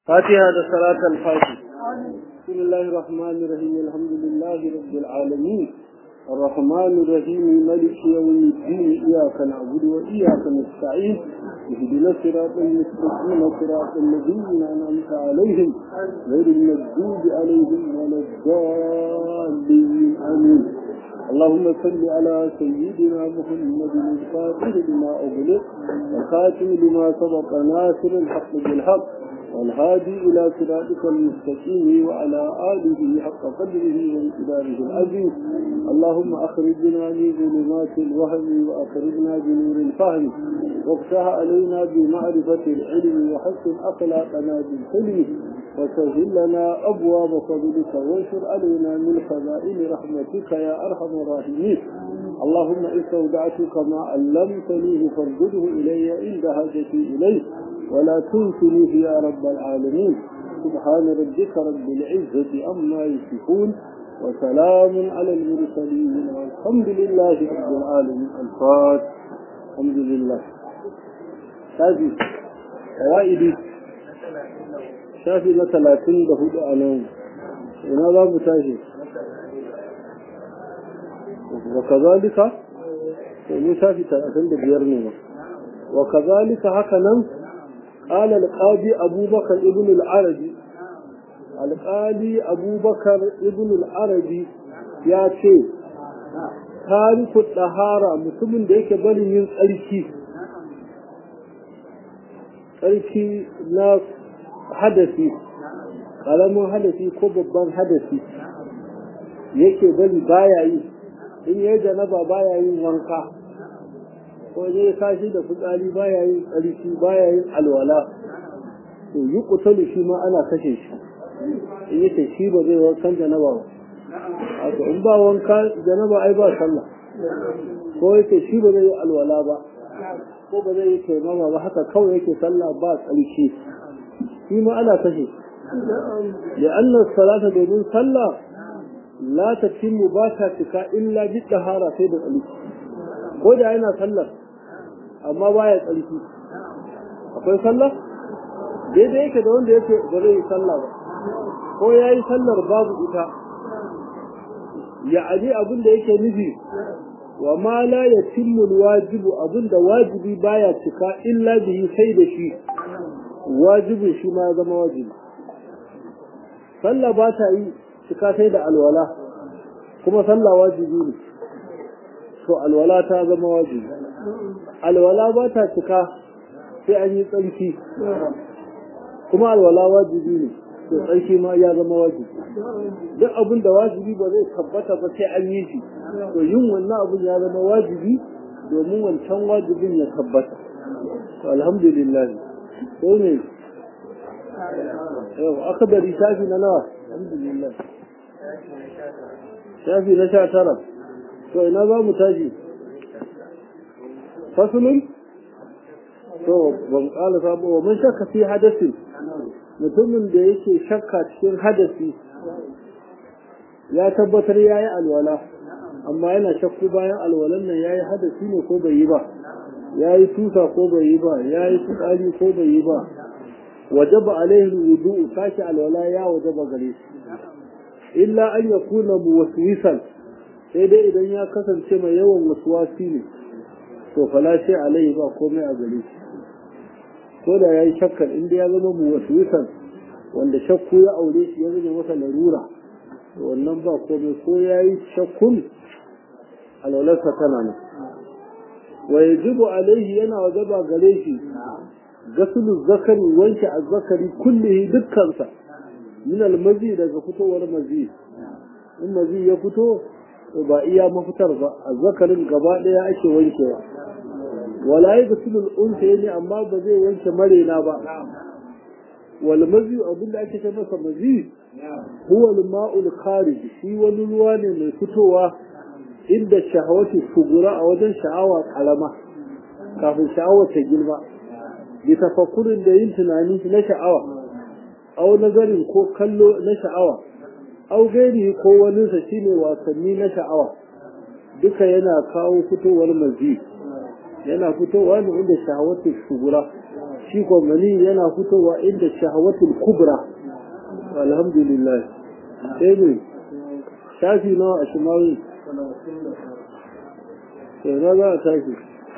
فاتحة صلاة الفاتح بسم الله الرحمن الرحيم الحمد لله رب العالمين الرحمن الرحيم ملك يوم الدين إياك نعبد وإياك نستعين اهدنا الصراط المستقيم صراط الذين أنعمت عليهم غير المغضوب عليهم ولا الضالين آمين اللهم صل على سيدنا محمد الفاتح لما أغلق وخاتم لما سبق ناصر الحق بالحق والهادي إلى صراطك المستقيم وعلى آله حق قدره وانقداره العظيم اللهم أخرجنا من ظلمات الوهم وأخرجنا بنور الفهم وافتح علينا بمعرفة العلم وحسن أخلاقنا بالحلم وسهل لنا أبواب فضلك وانشر علينا من خزائن رحمتك يا أرحم الراحمين اللهم استودعتك ما علمتنيه فارجده إلي عند حاجتي إليه ولا تنسنيه يا رب العالمين سبحان ربك رب العزة أما يصفون وسلام على المرسلين والحمد لله رب العالمين الفاتح الحمد لله شافي قوائدي شافي مثلاثين بهدى أنام ina za mu tashi wa kazalika to mu shafi 35 ne ma wa kazalika haka nan قال القاضي أبو بكر ابن العربي القاضي أبو بكر ابن العربي يا ce tariku ɗahara mutumin da yake barin yin tsarki tsarki na hadasi ƙaramin hadasi ko babban hadasi yake bari baya yi in yi janaba baya yin wanka ko ne kashi da fitsari baya yin tsarki baya yin alwala to yi kutalu shi ma ana kashe shi in yake shi ba zai wankan janaba ba wato in ba wanka janaba ai ba sallah ko yake shi ba zai yi alwala ba ko ba zai yi taimama ba haka kawai yake sallah ba tsarki shi ma ana kashe لأن الصلاة domin sallah la tatimmu ba ta cika illa bi tahara sai da tsarki ko da yana sallar amma baya tsarki akwai sallah daidai yake da wanda yake ba zai yi sallah ba ko ya yi sallar babu ita ya aji abin da yake nufi wa ma la yatimmu wajibu abin da wajibi baya cika illa bihi sai da shi wajibin shi ma ya zama wajibi sallah ba ta yi cika sai da alwala kuma sallah wajibi ne to alwala ta zama wajibi alwala ba ta cika sai an yi tsarki kuma alwala wajibi ne to tsarki ma ya zama wajibi duk abin da wajibi ba zai tabbata ba sai an yi shi to yin wannan abin ya zama wajibi domin wancan wajibin ya tabbata to alhamdulillah ko ne yau aka bari shafi na nawa alhamdulillah shafi na sha tara to ina za mu tashi fasulun to ban kala sabo wa mun shakka fi hadasi mutumin da yake shakka cikin hadasi ya tabbatar ya yi alwala amma yana shakku bayan alwalan nan ya yi hadasi ne ko bai yi ba ya yi tusa ko bai yi ba ya yi fitsari ko bai yi ba wajaba alaihi wudu sake alwala ya wajaba gare shi illa an yakuna muwaswisan sai dai idan ya kasance mai yawan wasuwasi ne to fala sai alai ba komai a gare shi ko da yayi shakkar inda ya zama mu wasuwisan wanda shakku ya aure shi ya zama masa larura to wannan ba komai ko yayi shakkun alwalarsa tana nan wa yajibu alaihi yana wajaba gare shi gasulu zakari wanke azzakari kullihi dukkansa min almazi daga fitowar mazi in mazi ya fito ba iya mafitar ba a zakarin gaba ɗaya ake wankewa wala yi da sulul unsa ne amma ba zai wanke marena ba wal mazi abinda ake ce masa mazi huwa al-ma'ul kharij shi wani ruwa ne mai fitowa inda shahawati sugura a wajen sha'awa karama kafin sha'awa ta girma bi tafakkurin da yin tunani na sha'awa au nazarin ko kallo na sha'awa au gairi ko waninsa shine wasanni na sha'awa duka yana kawo fitowar mazi yana fitowa ne inda sha'awatu shugura shi ko mani yana fitowa inda shahawatul kubra alhamdulillah sai ne shafi nawa a shimawi sai na za a tashi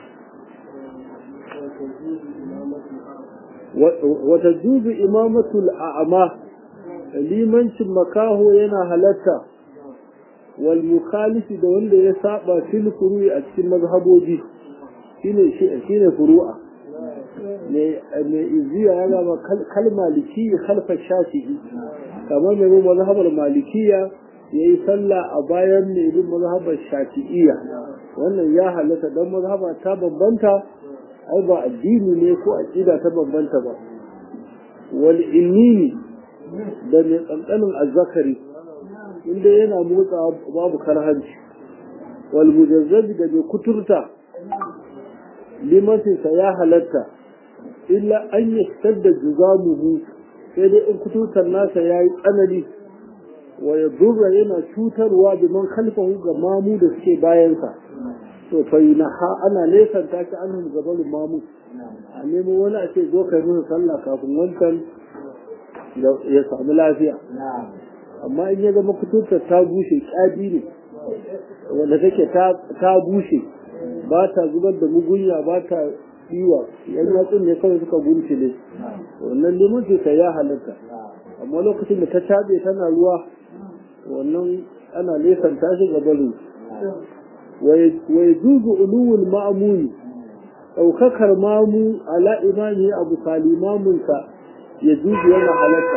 wata juzu imamatul a'ama limancin makaho yana halatta wal mukhalifi da wanda ya saba fil furu'i a cikin mazhaboji shine shine furu'a ne ne iziya ya gama kal maliki khalfa shafi'i kamar mai mazhabar malikiya yayi sallah a bayan ne bin mazhabar shafi'iyya wannan ya halatta dan mazhaba ta bambanta ai ba addini ne ko aqida ta bambanta ba wal innini da mai tsantsanin azzakari inda yana motsa babu karhanci wal mujazzabi da mai kuturta limancinsa ya halatta illa an yi da juzamuhu sai dai in kuturtar nasa ya yi tsanani wa ya durra yana cutarwa da man kalfahu ga mamu da suke bayansa to fa ha ana nesanta shi an gaban mamu a nemo wani a ce zo kai musu sallah kafin wancan ya samu lafiya amma in ya zama kuturtar ta bushe ƙadi ne wanda take ta bushe ba ta zubar da mugunya ba ta tsiwa yan yatsun ne kawai suka gunci ne wannan limanci ta ya halatta amma lokacin da ta cabe tana ruwa wannan ana nesanta shi ga barin wai zuzu uluwul ma'amuni ɗaukakar mamu ala imani abu kalimamunsa ya juzu yana halatta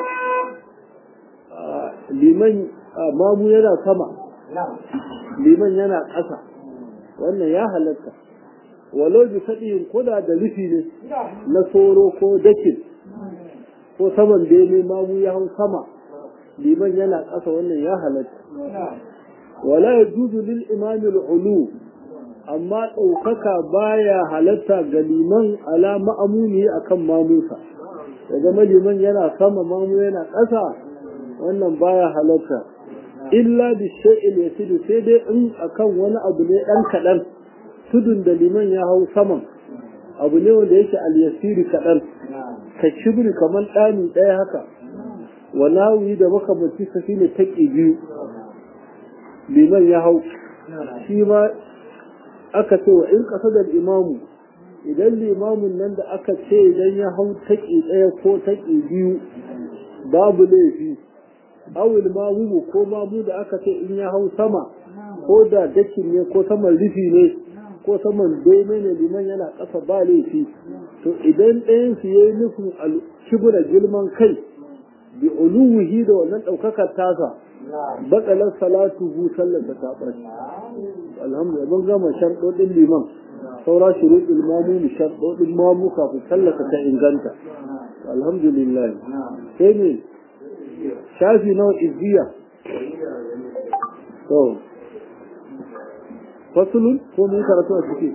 liman mamu yana sama liman yana ƙasa wannan ya halatta walau bi faɗin koda da rufi ne na soro ko dakin ko saman bene mamu ya hau sama liman yana ƙasa wannan ya halatta wala ya juzu lil imamil ulu amma ɗaukaka baya halatta ga liman ala ma'amuni akan mamusa ya zama liman yana sama mamu yana ƙasa wannan baya halatta illa bi shay'il yasidu sai dai in akan wani abu ne dan kadan tudun da liman ya hau saman abu ne wanda yake al-yasiri kadan ka shibri kamar dani daya haka wa nawi da makamanci sa shine taki biyu liman ya hau shi ma aka ce wa in qasada al-imamu idan limamin nan da aka ce idan ya hau taki daya ko taki biyu babu laifi awil mamumu ko mamu da aka ce in ya hau sama ko da dakin ne ko saman rufi ne ko saman bene ne liman yana ƙasa ba laifi to idan ɗayan su yayi nufin kibura girman kai bi uluwihi da wannan ɗaukakar tasa batsalar salatu hu sallar ta taɓar alhamdulillah mun gama sharɗoɗin liman saura shuruɗin mamu mu sharɗoɗin mamu kafin sallar ta inganta alhamdulillah sai ne shafi nawa izziya to fasulun ko mun karatu a ciki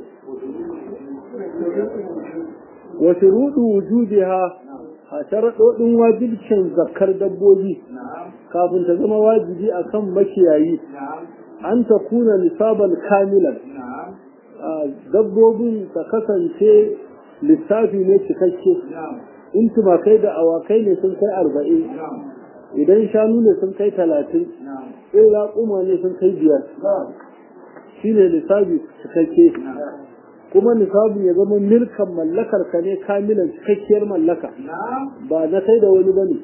wa shuruɗu wujudiha a sharaɗoɗin wajibcin zakar dabbobi kafin ta zama wajibi akan makiyayi an ta kuna nisaban kamilan dabbobin ta kasance lissafi ne cikakke in tumakai da awakai ne sun kai arba'in idan shanu ne sun kai talatin in raƙuma ne sun kai biyar shi ne lissafi cikakke kuma nisabi ya zama milkan mallakar ka ne kamilan cikakkiyar mallaka ba na kai da wani bane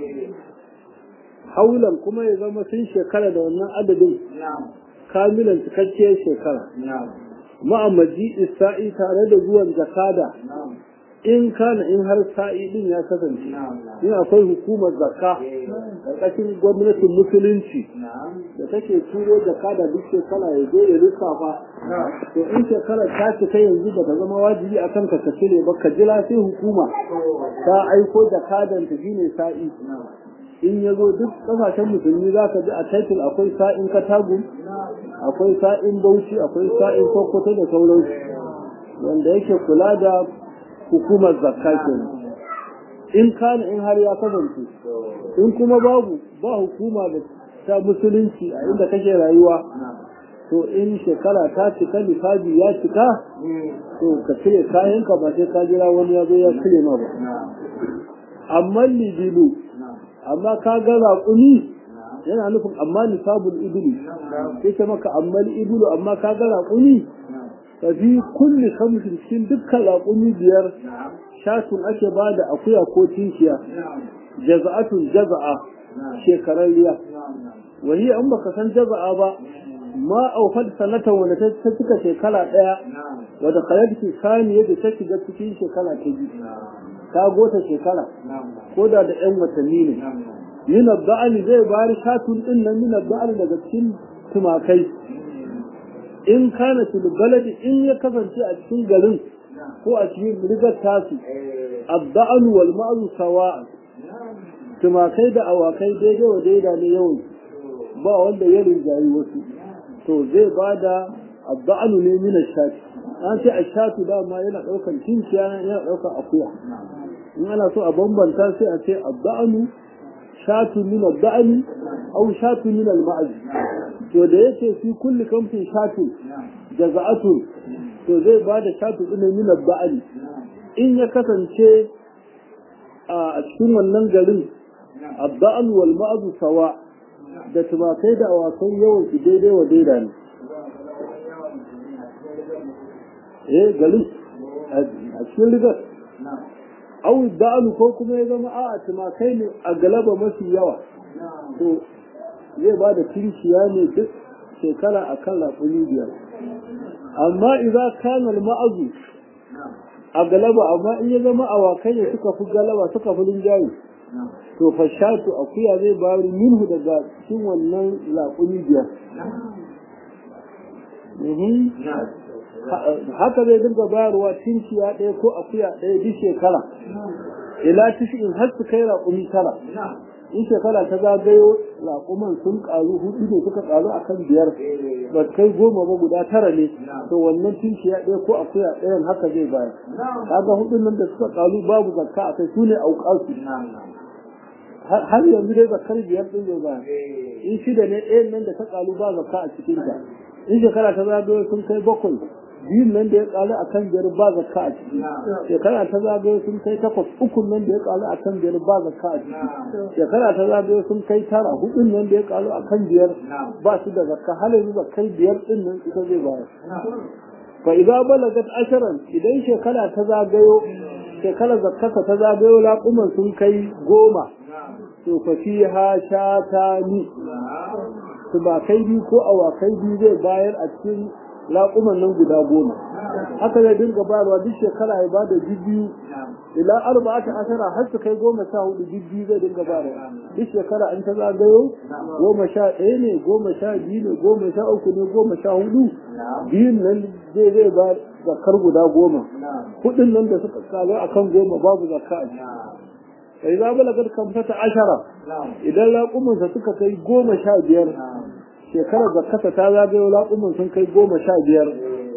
haulan kuma ya zama sun shekara da wannan adadin kamilan cikakkiyar shekara ma'amaji isa'i tare da zuwan zakada in kana in har sa'i din ya kasance in akwai hukumar zakka ƙarƙashin gwamnatin musulunci da take turo zakka da duk shekara ya zo ya lissafa to in shekara ta cika yanzu ba ta zama wajibi a kanka ka cire ba ka jira sai hukuma ta aiko jakadan ta shine sa'i in ya zo duk ƙasashen musulmi za ka ji a title akwai sa'in katagum akwai sa'in bauchi akwai sa'in sokoto da sauransu wanda yake kula da hukumar zakka kenan in kana in har ya kasance in kuma babu ba hukuma da ta musulunci a inda kake rayuwa to in shekara ta cika lissafi ya cika to ka cire kayanka ba sai ka jira wani ya zo ya cire ma ba amma libilu amma ka ga raƙumi yana nufin amma nisabul ibili sai ce maka amma ibilu amma ka ga raƙumi ka fi kulli kamshin cikin dukkan raƙumi biyar shatun ake ba da akuya ko tinshiya jaza'atun jaza'a shekararriya wani an baka san jaza'a ba ma aufad sanata wanda ta cika shekara ɗaya wadda kayarki sani yadda ta shiga cikin shekara ta biyu ta gota shekara ko da da ƴan watanni ne min ba'ali zai bari shatun din nan min ba'ali daga cikin tumakai in kana fil baladi in ya kasance a cikin garin ko a cikin rigar tasu abba'al wal ma'ru sawa tumakai da awakai daidai wa daida ne yawan ba wanda ya rinjayi wasu to zai bada abba'al ne min shati an ce ashatu dama yana daukan cinciya yana daukan akuya in ana so a bambanta sai a ce abba'alu shatu min abba'ali aw shatu min al-ma'az to da yake fi kulli kamfin shatu jaza'atu to zai ba da shatu din min abba'ali in ya kasance a cikin wannan garin abba'al wal ma'az sawa da tumakai da awakai yawan su daidai wa daida ne eh garin a cikin rigar au da'alu ko kuma ya zama a tumakai ne a galaba mafi yawa to zai ba da kinciya ne duk shekara a kan raƙuni biyar amma idan kana ma'azu a galaba amma in ya zama awakai ne suka fi galaba suka fi linjayi to fashatu akuya zai bari minhu daga cikin wannan raƙuni biyar haka zai dinga bayarwa cinciya ɗaya ko akuya ɗaya duk shekara ila tishin har su kai raƙumi tara in shekara ta zagayo raƙuman sun ƙaru hudu ne suka ƙaru a kan biyar ba kai goma ba guda tara ne to wannan cinciya ɗaya ko akuya ɗayan haka zai bayar kaga hudun nan da suka ƙaru babu zakka a kai su ne auƙasu har yanzu dai zakkar biyar ɗin zai bayar in shida ne ɗayan nan da ta ƙaru ba zakka a cikinta in shekara ta zagayo sun kai bakwai biyun nan da ya kalu a kan biyar ba zakka a ciki shekara ta zagayo sun kai takwas ukun nan da ya kalu a kan biyar ba zakka a ciki shekara ta zagayo sun kai tara hudun nan da ya kalu a kan biyar ba su da zakka har yanzu zakkar biyar din nan ita zai bayar fa idza balagat asharan idan shekara ta zagayo shekara zakkaka ta zagayo laƙuman sun kai goma to fa fiha shatani tumakai biyu ko awakai biyu zai bayar a cikin laƙuman nan guda goma haka zai dinga bayarwa duk shekara ya bada biyu ila arba'ata ashara har su kai goma sha hudu biyu zai dinga bayarwa duk shekara an ta zagayo goma sha ɗaya ne goma sha biyu ne goma sha uku ne goma sha hudu biyun nan zai zai ba zakar guda goma hudun nan da suka kaga akan goma babu zakka a ciki sai za balagar kamfata ashara idan laƙumansa suka kai goma sha biyar shekarar zakata ta zagayo laƙuman sun kai goma sha biyar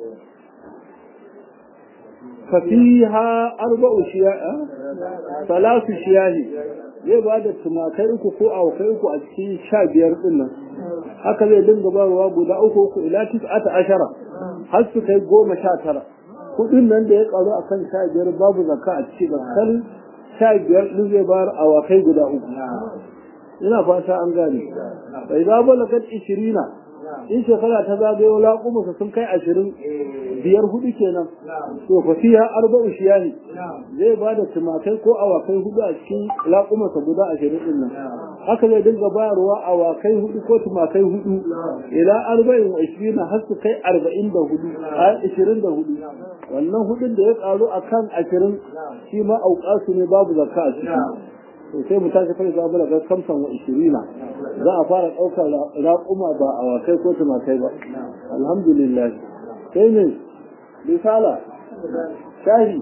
fafiha arba'u shiya'a salasu shiyahi zai ba da tumakai uku ko awakai uku a cikin sha biyar din nan haka zai dinga barwa guda uku uku ila tis'ata ashara har su kai goma sha tara kudin nan da ya karu akan sha biyar babu zakka a ciki bakkal sha biyar din zai bayar awakai guda uku ina fata an gane bai za balagat ishirina in shekara ta zagayo laƙumansa sun kai ashirin biyar hudu kenan to fa fiya arba'u shiyahi zai ba da tumakai ko awakai hudu a cikin laƙumansa guda ashirin din nan haka zai dinga bayarwa awakai hudu ko tumakai hudu ila arba'in wa ishirina har su kai arba'in da hudu a ishirin da hudu wannan hudun da ya ƙaru a kan ashirin shi ma auƙasu ne babu zakka a ciki to sai mu tashi kai zamu daga kamsan wa ishirina za a fara ɗaukar raƙuma ba a wakai ko tumakai ba alhamdulillah sai ne risala shahi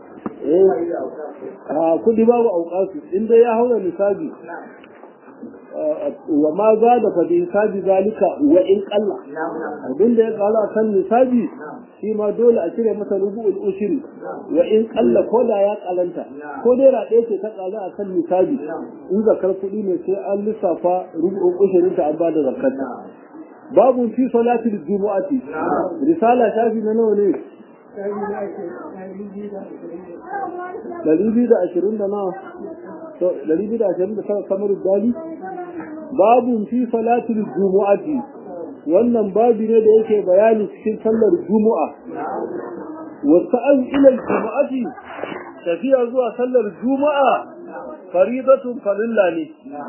eh a kudi babu auƙasu in dai ya haura misali wa ma za da fa hisabi zalika wa in qalla abin da ya kala kan nisabi shi ma dole a cire masa rubu'ul ushri wa in qalla ko da ya kalanta ko dai ra ɗaya ce ta kala a kan nisabi in zakar kuɗi ne sai an lissafa rubu'ul ushri ta an bada zakar babu fi salatil jumu'ati risala shafi na nawa ne Dari biyu da ashirin da nawa dari biyu da ashirin da kamar dali babu fi salatul jumu'ati wannan babi ne da yake bayani cikin sallar jumu'a wa sa'an ila jumu'ati tafiya zuwa sallar juma'a faridatun farilla ne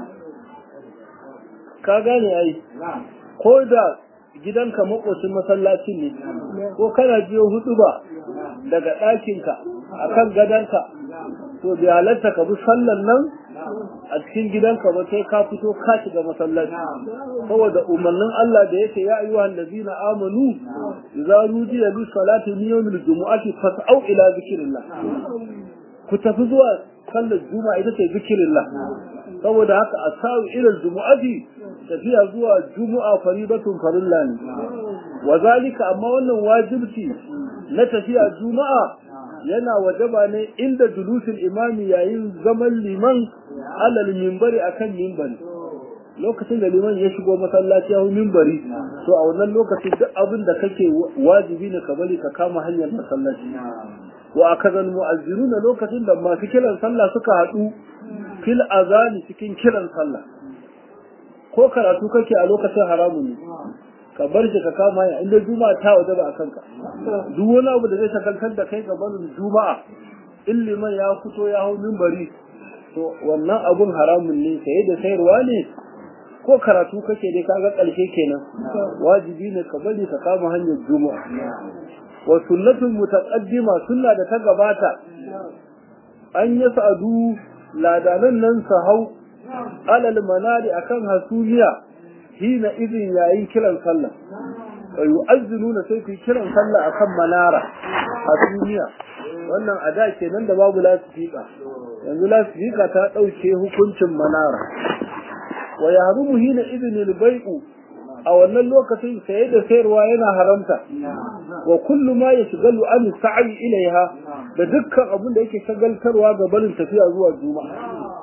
ka gane ai ko da gidanka makocin masallacin ne ko kana jiyo hudu ba daga ɗakinka a kan gadonka to bai halatta ka bi sallan nan a cikin gidanka ba sai ka fito ka shiga masallaci saboda umarnin Allah da yake ya ayyuhan ladina amanu idza nudiya lis salati min yawmil jumu'ati fas'au ila zikrillah ku tafi zuwa sallar juma'a ita ce zikrillah saboda haka asau ila jumu'ati tafiya zuwa juma'a faridatun farilla ne wa zalika amma wannan wajibci na tafiya juma'a yana wajaba ne inda julusul imami yayin zaman liman alal minbari akan minbari lokacin da liman ya shigo masallaci ya minbari to a wannan lokacin duk abin da kake wajibi ne ka bari ka kama hanyar masallaci wa akazal mu'azziruna lokacin da masu kiran sallah suka haɗu fil azani cikin kiran sallah ko karatu kake a lokacin haramun ne ka bar shi ka kama ya inda juma'a ta waje ba a kanka duk wani abu da zai shagaltar da kai ga barin juma'a in liman ya fito ya hau mimbari to wannan abun haramun ne saye da sayarwa ne ko karatu kake dai kaga ƙarshe kenan wajibi ne ka bari ka kama hanyar juma'a wa sunnatul mutaqaddima sunna da ta gabata an yi sa'adu ladanan nan su hau alal manari akan hasumiya hina izin yayin kiran sallah wa yu'azzununa sai ku kiran sallah akan manara hasumiya wannan a da kenan da babu lasifika yanzu lasifika ta dauke hukuncin manara wa yahrumu hina izin al-bai'u a wannan lokacin saye da sayarwa yana haramta wa kullu ma yashghalu an sa'i ilaiha da dukkan abin da yake shagaltarwa ga barin tafiya zuwa juma'a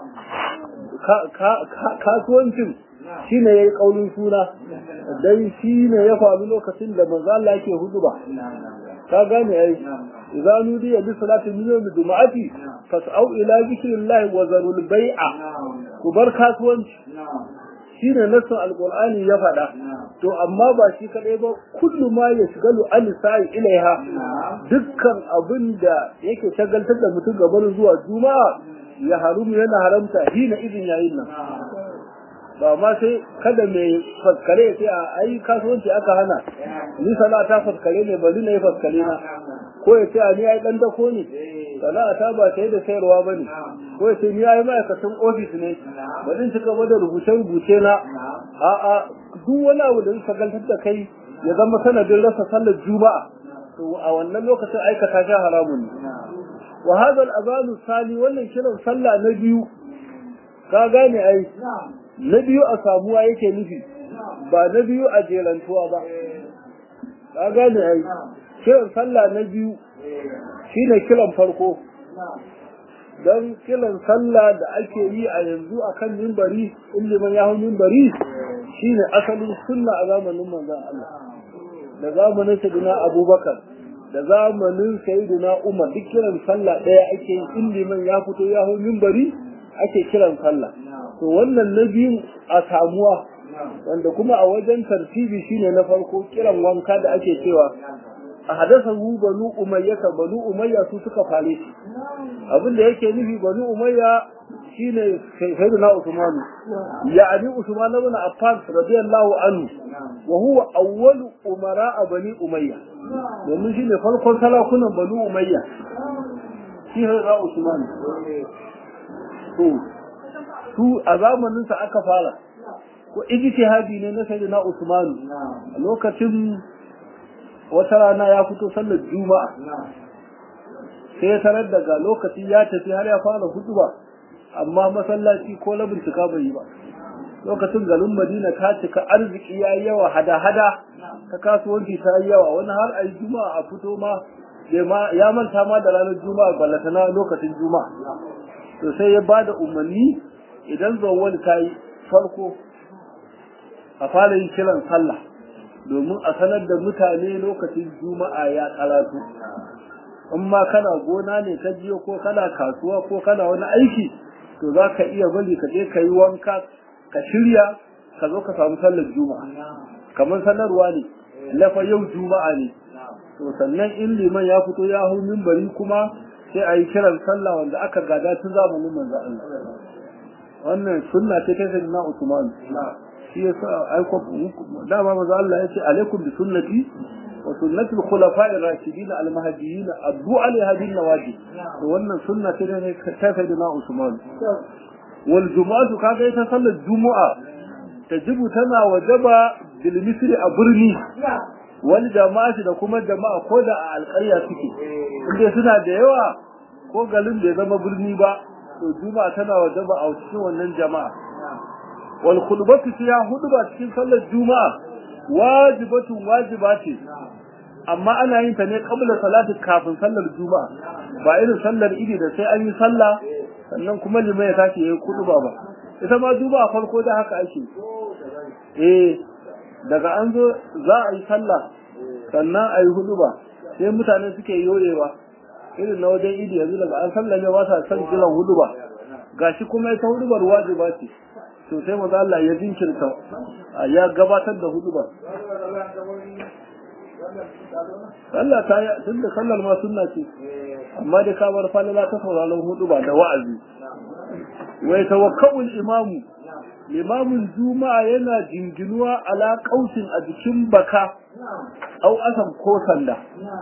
kasuwancin shi ne ya yi ƙaunin suna dan shi ne ya faru lokacin da manzo Allah yake huduba ka gane ai idza nudiya bi salati min yawm jumu'ati fas'au ila zikrillahi wa zarul bai'a ku bar kasuwanci shi ne nasu alqur'ani ya faɗa to amma ba shi kadai ba kullu ma yashgalu an sa'i ilaiha dukkan abin da yake shagaltar da mutum gaban zuwa juma'a ya harumu yana haramta hina izin yayin nan ba ma sai kada mai faskare ya ce a ai kasuwanci aka hana ni sana'a ta faskare ne bari na yi faskare na ko ya ce a ni ai dan dako ne sana'a ta ba sai da sayarwa ba ne ko ya ce ni ai ma'aikatan ofis ne bari in cika da rubuce rubuce na a'a duk wani abu da zai gantar da kai ya zama sanadin rasa sallar juma'a to a wannan lokacin aikata shi haramun ne wa hadha al-adhan sali wannan kiran sallah na biyu ka gane ai na biyu a samuwa yake nufi ba na biyu a jerantuwa ba ka gane ai kiran sallah na biyu shine kiran farko don kiran sallah da ake yi a yanzu a kan mimbari in liman ya hau mimbari shine asalin sunna a zamanin manzon Allah da zamanin sayyidina Abubakar da zamanin sayyidina Umar duk kiran sallah ɗaya ake yi in liman ya fito ya hau mimbari ake kiran sallah to wannan na biyun a samuwa wanda kuma a wajen tartibi shine na farko kiran wanka da ake cewa a hadasa hu banu umayya ka banu umayya su suka fare shi abin da yake nufi banu umayya shine sayyidina usman ya'ani usman ibn affan radiyallahu anhu wa huwa awwalu umara bani umayya domin shine farkon salakunan banu umayya shi sayyidina usman to su a zamanin sa aka fara ko ijtihadi ne na sayyidina usman a lokacin wata rana ya fito sallar juma'a sai ya tarar daga lokaci ya tafi har ya fara hutuba amma masallaci ko labin tuka bai yi ba lokacin garin madina ta cika arziki ya yi yawa hada-hada ta kasuwanci ta yi yawa wani har a yi juma'a a fito ma ya manta ma da ranar juma'a ballata na lokacin juma'a to sai ya ba da umarni idan zawwal ta yi farko a fara yin kiran sallah domin a sanar da mutane lokacin juma'a ya karatu in ma kana gona ne ka jiyo ko kana kasuwa ko kana wani aiki to za ka iya bari ka je ka yi wanka ka shirya ka zo ka samu sallar juma'a kamar sanarwa ne lafa yau juma'a ne to sannan in liman ya fito ya hau mimbari kuma sai a yi kiran sallah wanda aka gada tun zamanin manzo Allah wannan sunna ce ta sayyidina Usman shi yasa aiko dama manzo Allah ya ce alaikum bi sunnati wa sunnati al-khulafa'i ar-rashidin al-mahdiyyin addu alaiha bin nawajib to wannan sunna ce ta sayyidina Usman wal jumu'atu kaga ita sallar jumu'a tajibu tana wajaba bil misri a birni wal jama'ati da kuma jama'a ko da a alƙarya suke inda suna da yawa ko garin bai zama birni ba to juma'a tana wajaba a cikin wannan jama'a wal khutbatu fiha hudba cikin sallar juma'a wajibatun wajiba ce amma ana yin ta ne qabla salati kafin sallar juma'a ba irin sallar idi da sai an yi sallah sannan kuma limai ya tashi yayi khutba ba ita ma juma'a farko da haka ake eh daga an zo za a yi sallah sannan a yi hudu ba sai mutane suke yoyewa irin na wajen idi yanzu daga an sallame ba sa son jiran hudu ba gashi kuma ita hudu bar wajiba ce to sai maza Allah ya jinkirta ya gabatar da hudu ba Allah ta yi tun da sallar ma sunna ce amma da ka bar falala ta sauraron hudu ba da wa'azi wai tawakkawul imamu limamin juma'a yana jinginuwa ala kausin a jikin baka au asan ko sanda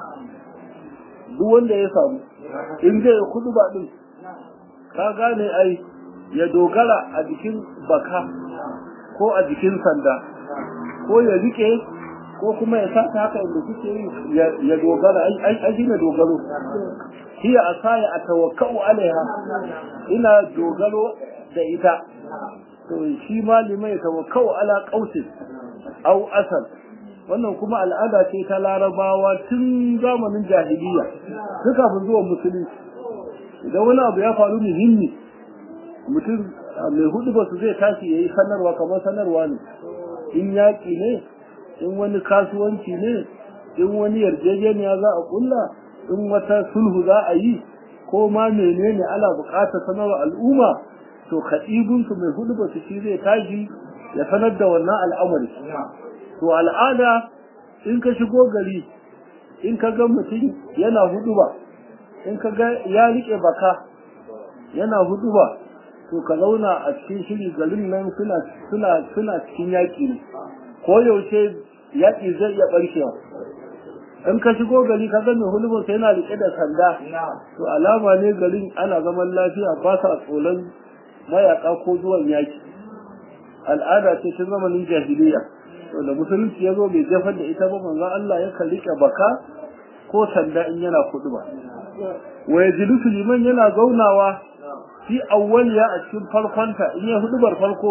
duk wanda ya samu in zai kudu ba din ka gane ai ya dogara a jikin baka ko a jikin sanda ko ya rike ko kuma ya sa ta haka inda suke yi ya dogara ai shi ne dogaro hiya asaya atawakkau alaiha ina dogaro da ita to shi malimai tawakkau ala qausin aw asal wannan kuma al'ada ce ta larabawa tun zamanin jahiliya tun kafin zuwan musulunci idan wani abu ya faru muhimmi mutum mai hudu ba su zai tashi ya yi sanarwa kamar sanarwa ne in yaƙi ne in wani kasuwanci ne in wani yarjejeniya za a kulla in wata sulhu za a yi ko ma menene ana buƙatar sanarwa al'umma to kaɗibinsu mai hudu ba su shi zai tashi ya sanar da wannan al'amari to al'ada in ka shigo gari in ka ga mutum yana hudu ba in ka ga ya riƙe baka yana hudu ba to ka zauna a cikin shiri garin nan suna suna suna cikin yaƙi ne ko yaushe yaƙi zai iya ɓarkewa in ka shigo gari ka ga mai hulubin sai yana riƙe da sanda to alama ne garin ana zaman lafiya ba sa tsoron mayaka ko zuwan yaki al'ada ce ta zamanin jahiliya to da musulunci ya zo bai jefar da ita ba manzo Allah ya rike baka ko sanda in yana kudu ba wa yajlisu liman yana zaunawa fi awwaliya a cikin farkonta in ya hudubar farko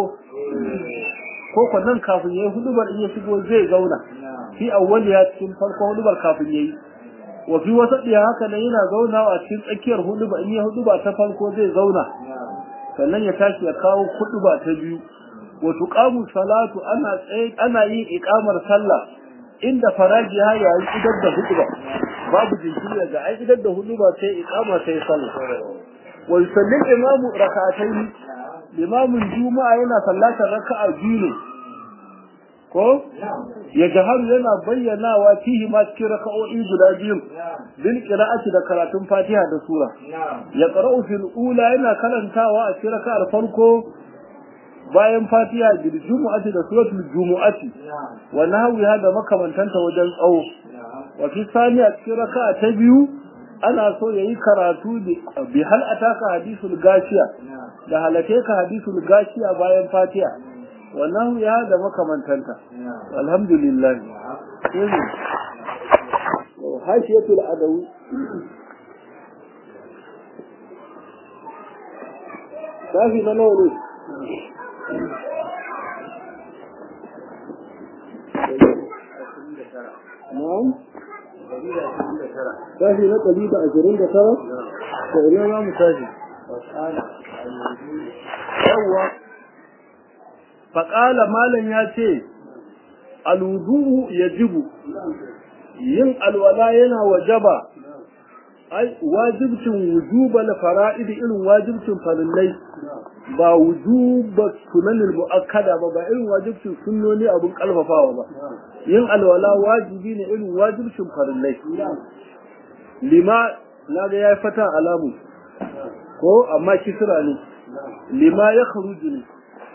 ko ko nan kafin yayi hudubar in ya shigo zai zauna fi awwaliya cikin farko hudubar kafin yayi wa fi wasadiya haka nan yana zaunawa a cikin tsakiyar huduba in ya huduba ta farko zai zauna sannan ya tashi ya kawo ba ta biyu wa tuqamu salatu ana tsaye ana yin iqamar sallah inda faraji ha yayi idar da huduba babu jinkiri ga ai idar da huduba sai iqama sai sallah wa yusalli imamu rak'atayn imamun juma'a yana sallatar raka'a biyu ne ko ya jaharu yana bayyanawa fihi ma cikin raka'o'i guda biyu bil qira'ati da karatun Fatiha da sura ya qara'u fil ula yana karantawa a cikin raka'ar farko bayan Fatiha bil jumu'ati da suratul jumu'ati wa nahwiha da makamantanta wajen tsawo wa fi saniya cikin raka'a ta biyu ana so yayi karatu bi hal ataka hadithul gashiya da halake ka hadithul gashiya bayan Fatiha wannan ya da makamantanta alhamdulillah hashiyatul adawi shafi na nawa ne na'am tashi na ɗari da ashirin da tara to ina za mu tashi yawwa faƙala malam ya ce alwudu ya jibu yin alwala yana wajaba ai wajibcin wujubal fara'id irin wajibcin farillai ba wujuba sunanil muakkada ba ba irin wajibcin sunnoni abun kalfafawa ba yin alwala wajibi ne irin wajibcin farillai lima na ga ya fata alamu ko amma kisra ne lima ya kharuju ne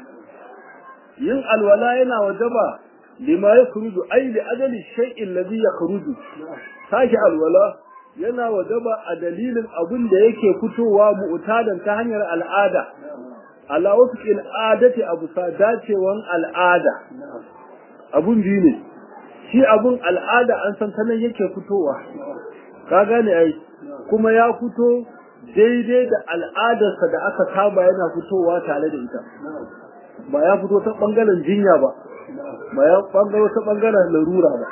yin alwala yana wajaba lima ya kharuju ai li ajali shay'in ladhi ya kharuju sake alwala yana wajaba a dalilin abin da yake fitowa mu'tadan ta hanyar al'ada ala wasu al'adati abu sa dacewan al'ada abun biyu ne shi abun al'ada an san ta nan yake fitowa ka gane ai kuma ya fito daidai da al'adarsa da aka saba yana fitowa tare da ita ba ya fito ta bangaren jinya ba ba ya bangaro ta bangaren larura ba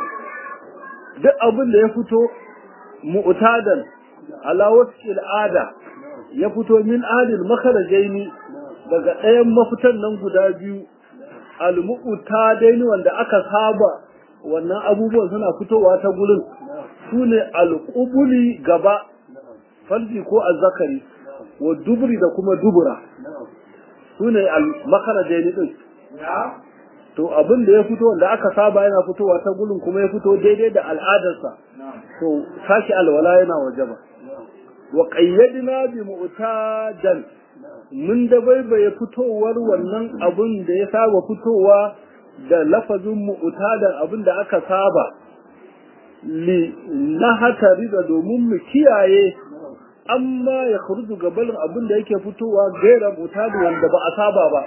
duk abin da ya fito mu'tadan ala wasu al'ada ya fito min adil makarajaini daga ɗayan mafitan nan guda biyu al-mu'tadaini wanda aka saba wannan abubuwan suna fitowa ta gurin su ne al-qubuli gaba farji ko azzakari wa dubri da kuma dubura su ne al-makarajaini din to abin da ya fito wanda aka saba yana fitowa ta gurin kuma ya fito daidai da al'adarsa to sashi alwala yana wajaba wa qayyadna bi mu'tadan mun da baibaye fitowar wannan abin da ya saba fitowa da lafazin mu'tadan abin da aka saba li na hatari da domin mu kiyaye amma ya kharuju gabalin abin da yake fitowa gaira mu'tadu wanda ba a saba ba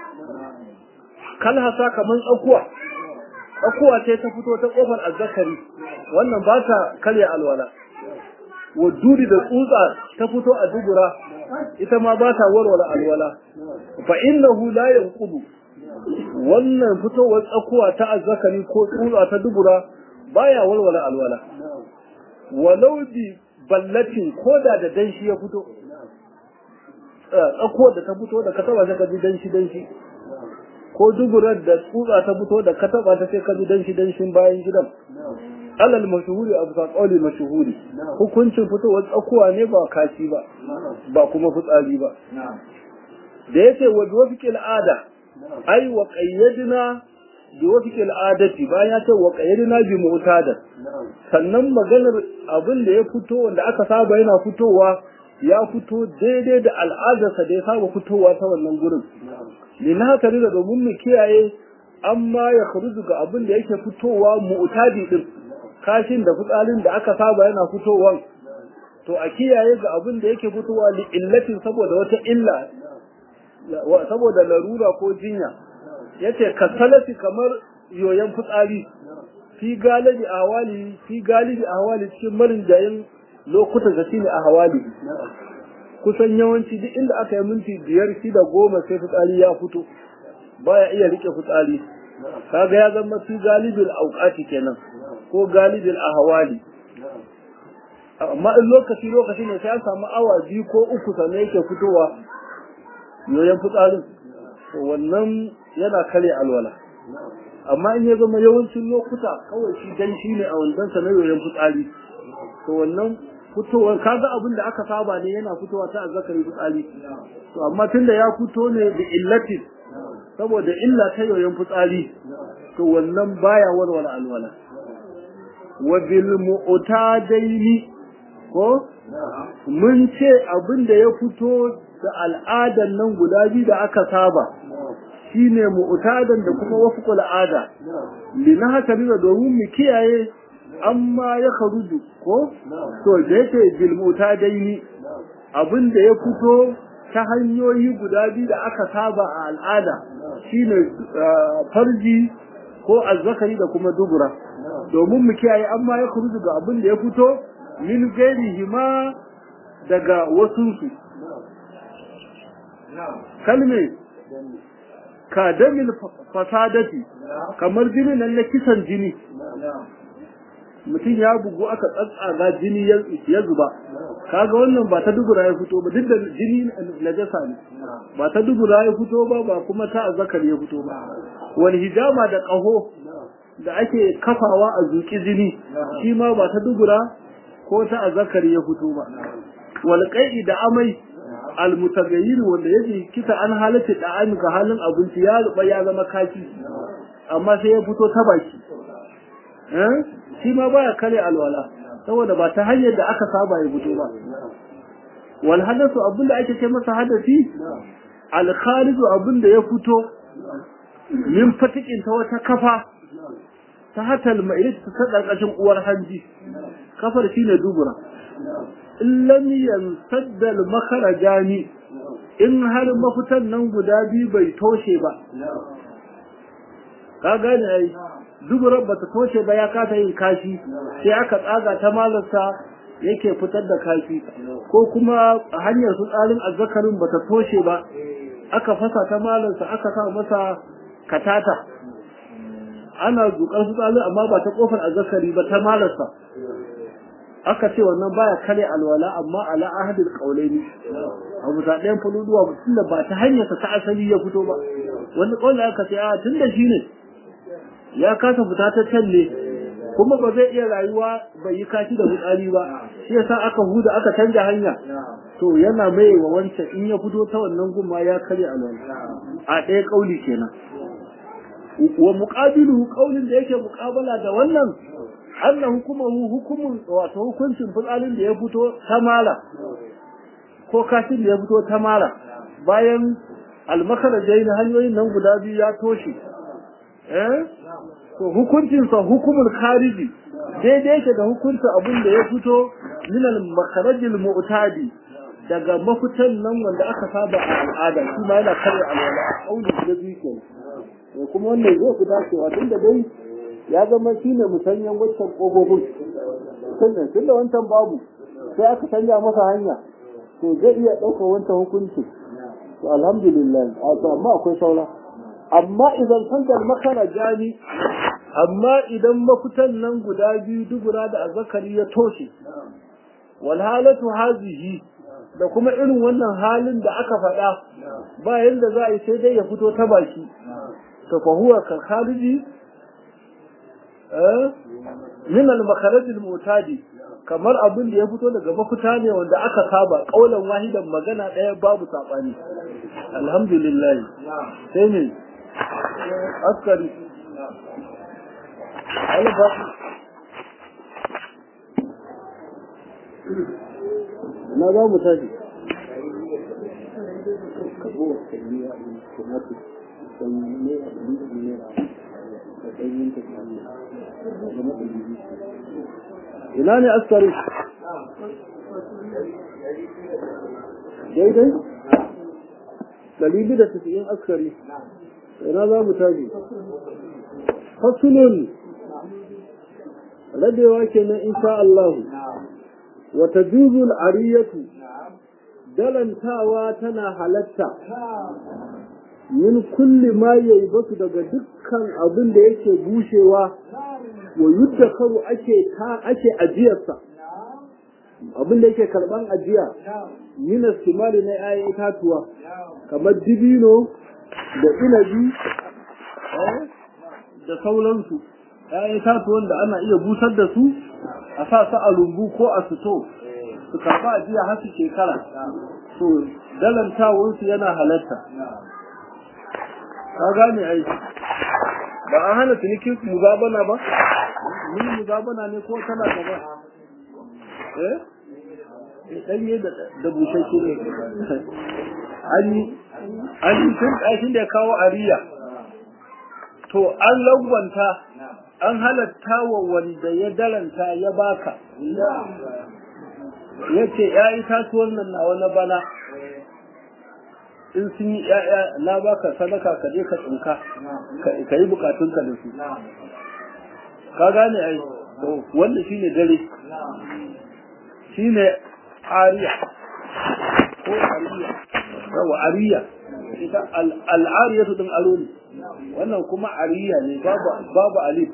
kalhasa kaman tsakuwa tsakuwa ce ta fito ta kofar azzakari wannan ba ta karya alwala waduri da tsutsa ta fito a dubura ita ma ba ta warware alwala fa innahu la yanqudu wannan fitowar tsakuwa ta azzakari ko tsutsa ta dubura baya warware alwala walau bi ballatin koda da danshi ya fito tsakuwar da ta fito da ka taba ka ji danshi danshi ko duburar da tsutsa ta fito da ka taba ta sai ka ji danshi danshin bayan gidan alal mashhuri abu ka kauli mashhuri hukuncin fitowar tsakuwa ne ba kashi ba ba kuma fitsari ba da yace wa wafiqil ada ai wa qayyadna bi wafiqil adati bayan ya ce wa qayyadna bi mu'tada sannan maganar abin da ya fito wanda aka saba yana fitowa ya fito daidai da al'adarsa da ya saba fitowa ta wannan gurin lina tare da domin mu kiyaye amma ya kharuju ga abin da yake fitowa mu'tadi din kashin da fitsalin da aka saba yana fitowa to a kiyaye ga abin da yake fitowa li illatin saboda wata illa saboda larura ko jinya yace kasalati kamar yoyon fitsari fi galibi ahwali fi galibi ahwali cikin marin jayin lokutan da shine ahwali kusan yawanci duk inda aka yi minti biyar shida goma sai fitsari ya fito baya iya rike fitsari kaga ya zama fi galibin auqati kenan ko galibin ahwali amma in lokaci lokaci ne sai an samu awa biyu ko uku sannan yake fitowa yoyon fitsarin to wannan yana kare alwala amma in ya zama yawancin lokuta kawai shi dan shi ne a wandan sa na yoyon fitsari to wannan fitowar kaga abin da aka saba ne yana fitowa ta azzakari fitsari to amma tunda ya fito ne da illatin saboda illa ta yoyon fitsari to wannan baya warware alwala wa bil mu'tadaini ko mun ce abin da ya fito da al'adan nan guda biyu da aka saba shine mu'tadan da kuma wafqul ada lina haka ne domin mu kiyaye amma ya kharuju ko to da yake bil mu'tadaini abin da ya fito ta hanyoyi guda biyu da aka saba a al'ada shine farji ko azzakari da kuma dubura domin mu kiyaye amma ya kharuju ga abin da ya fito min gairihima daga wasunsu kalme ka damil fasadati kamar jini nan na kisan jini mutum ya bugu aka tsatsaga jini ya zuba kaga wannan ba ta dubura ya fito ba duk da jini najasa ne ba ta dubura ya fito ba ba kuma ta azzakar ya fito ba wal hijama da ƙaho da ake kafawa a zuki jini shi ma ba ta dubura ko ta azzakar ya fito ba wal qai'i da amai al mutagayyir wanda yake kita an halatta da an ga halin abinci ya ruba ya zama kashi amma sai ya fito ta baki eh shi ma baya kare alwala saboda ba ta hanyar da aka saba ya fito ba wal hadathu abinda ake ce masa hadasi al khariju abinda ya fito min fatikin ta wata kafa ta hatal mai ta karkashin uwar hanji kafar shine dubura in lam yansadda al makharajani in har mafitan nan guda biyu bai toshe ba ka gane ai duburan bata toshe ba ya kasa yin kashi sai aka tsaga ta malarsa yake fitar da kashi ko kuma hanyar su tsarin azzakarin bata toshe ba aka fasa ta malarsa aka sa masa katata ana zukar su tsarin amma ba ta kofar azzakari ba ta malarsa aka ce wannan baya kare alwala amma ala ahadil qaulaini abu ta ɗayan fuluduwa tunda ba ta hanyar ta asali ya fito ba wani kauli aka ce a tunda shine ya kasa fita ta can ne kuma ba zai iya rayuwa bai yi kashi da fitsari ba shi yasa aka huda aka canja hanya to yana mai wa wancan in ya fito ta wannan gumma ya kare alwala a ɗaya kauli kenan wa muqabilu kaulin da yake muqabala da wannan anna hukumahu hukumun wato hukuncin fitsarin da ya fito ta mala ko kashin da ya fito ta mala bayan almakarajai na hanyoyin nan guda biyu ya toshe eh to hukuncinsa hukumul khariji daidai yake da hukuncin abin da ya fito min al makharajil mu'tadi daga mafitan nan wanda aka saba a al'ada shi ma yana kare alwala auli da biyu ke kuma wannan zai fi dacewa tunda dai ya zama shine musanyan waccan kofofin sannan tunda wancan babu sai aka canja masa hanya to zai iya ɗaukar wancan hukunci to alhamdulillah amma akwai saura amma idan tangal makana jani amma idan mafitan nan guda biyu dubura da azzakari ya toshe wal halatu hazihi da kuma irin wannan halin da aka faɗa ba yanda za a yi sai dai ya fito ta baki to fa huwa kal khariji eh min al makharaj al mutadi kamar abin da ya fito daga mafita ne wanda aka saba kaulan wahidan magana ɗaya babu sabani alhamdulillah sai ne askari alba na za mu tashi ina ne askari daidai ɗari da tafiyin askari ina za mu tashi fasulun rabewa kenan insha Allah wa tajuzu al-ariyatu dalantawa tana halatta min kulli ma yaibasu daga dukkan abin da yake bushewa wa yuddakaru ake ta ake ajiyarsa abin da yake karban ajiya min istimali na ayi itatuwa kamar dibino da inabi da sauransu ‘ya'yan itatuwan da ana iya busar da su a sa su a rumbu ko a sito su karɓa ajiya har su shekara to dalantawarsu yana halatta ka gane ai ba an hana cinikin muzabana ba mun muzabana ne ko tana gaba eh ɗanye da bushashe ne an yi an yi tun ɗakin da ya kawo ariya to an lagwanta an halatta wa wanda ya daranta ya baka ya ce ya yi tasuwan nan na wani bana in sun yi ‘ya'ya na baka sadaka ka je ka tsinka ka yi bukatunka da su ka gane ai wanda shi ne dare shi ne ariya ko ariya yawa ariya ita al'ariyatu din aro ne wannan kuma ariya ne babu babu alif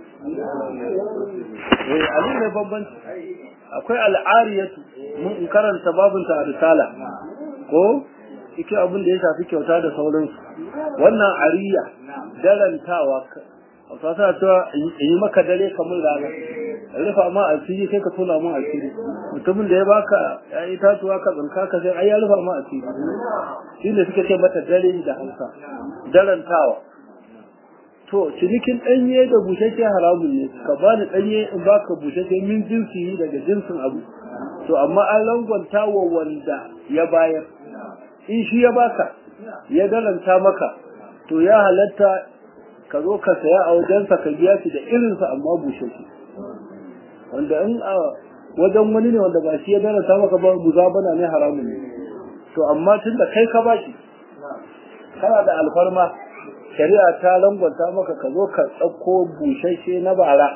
eh alif ne bambanci akwai al'ariyatu mun in karanta babunta a risala ko cikin abin da ya shafi kyauta da sauransu wannan ariya darantawa a fasa cewa in yi maka dare kamar rana rufa ma asiri sai ka tona mun asiri mutumin da ya baka ya yi tatuwa ka tsinka ka sai ai ya rufa ma asiri shi ne suka ce mata dare da hausa darantawa to cinikin ɗanye da bushashe haramun ne ka bani ɗanye in baka bushashe min jinsi daga jinsin abu to amma an langwanta wa wanda ya bayar in shi ya baka ya dalanta maka to ya halatta ka zo ka saya a wajensa ka biya shi da irinsa amma bushe shi wanda in a wajen wani ne wanda ba shi ya dalanta maka ba muzabana ne haramun ne to amma tun da kai ka bashi kana da alfarma shari'a ta langwanta maka ka zo ka ɗauko bushashe na bara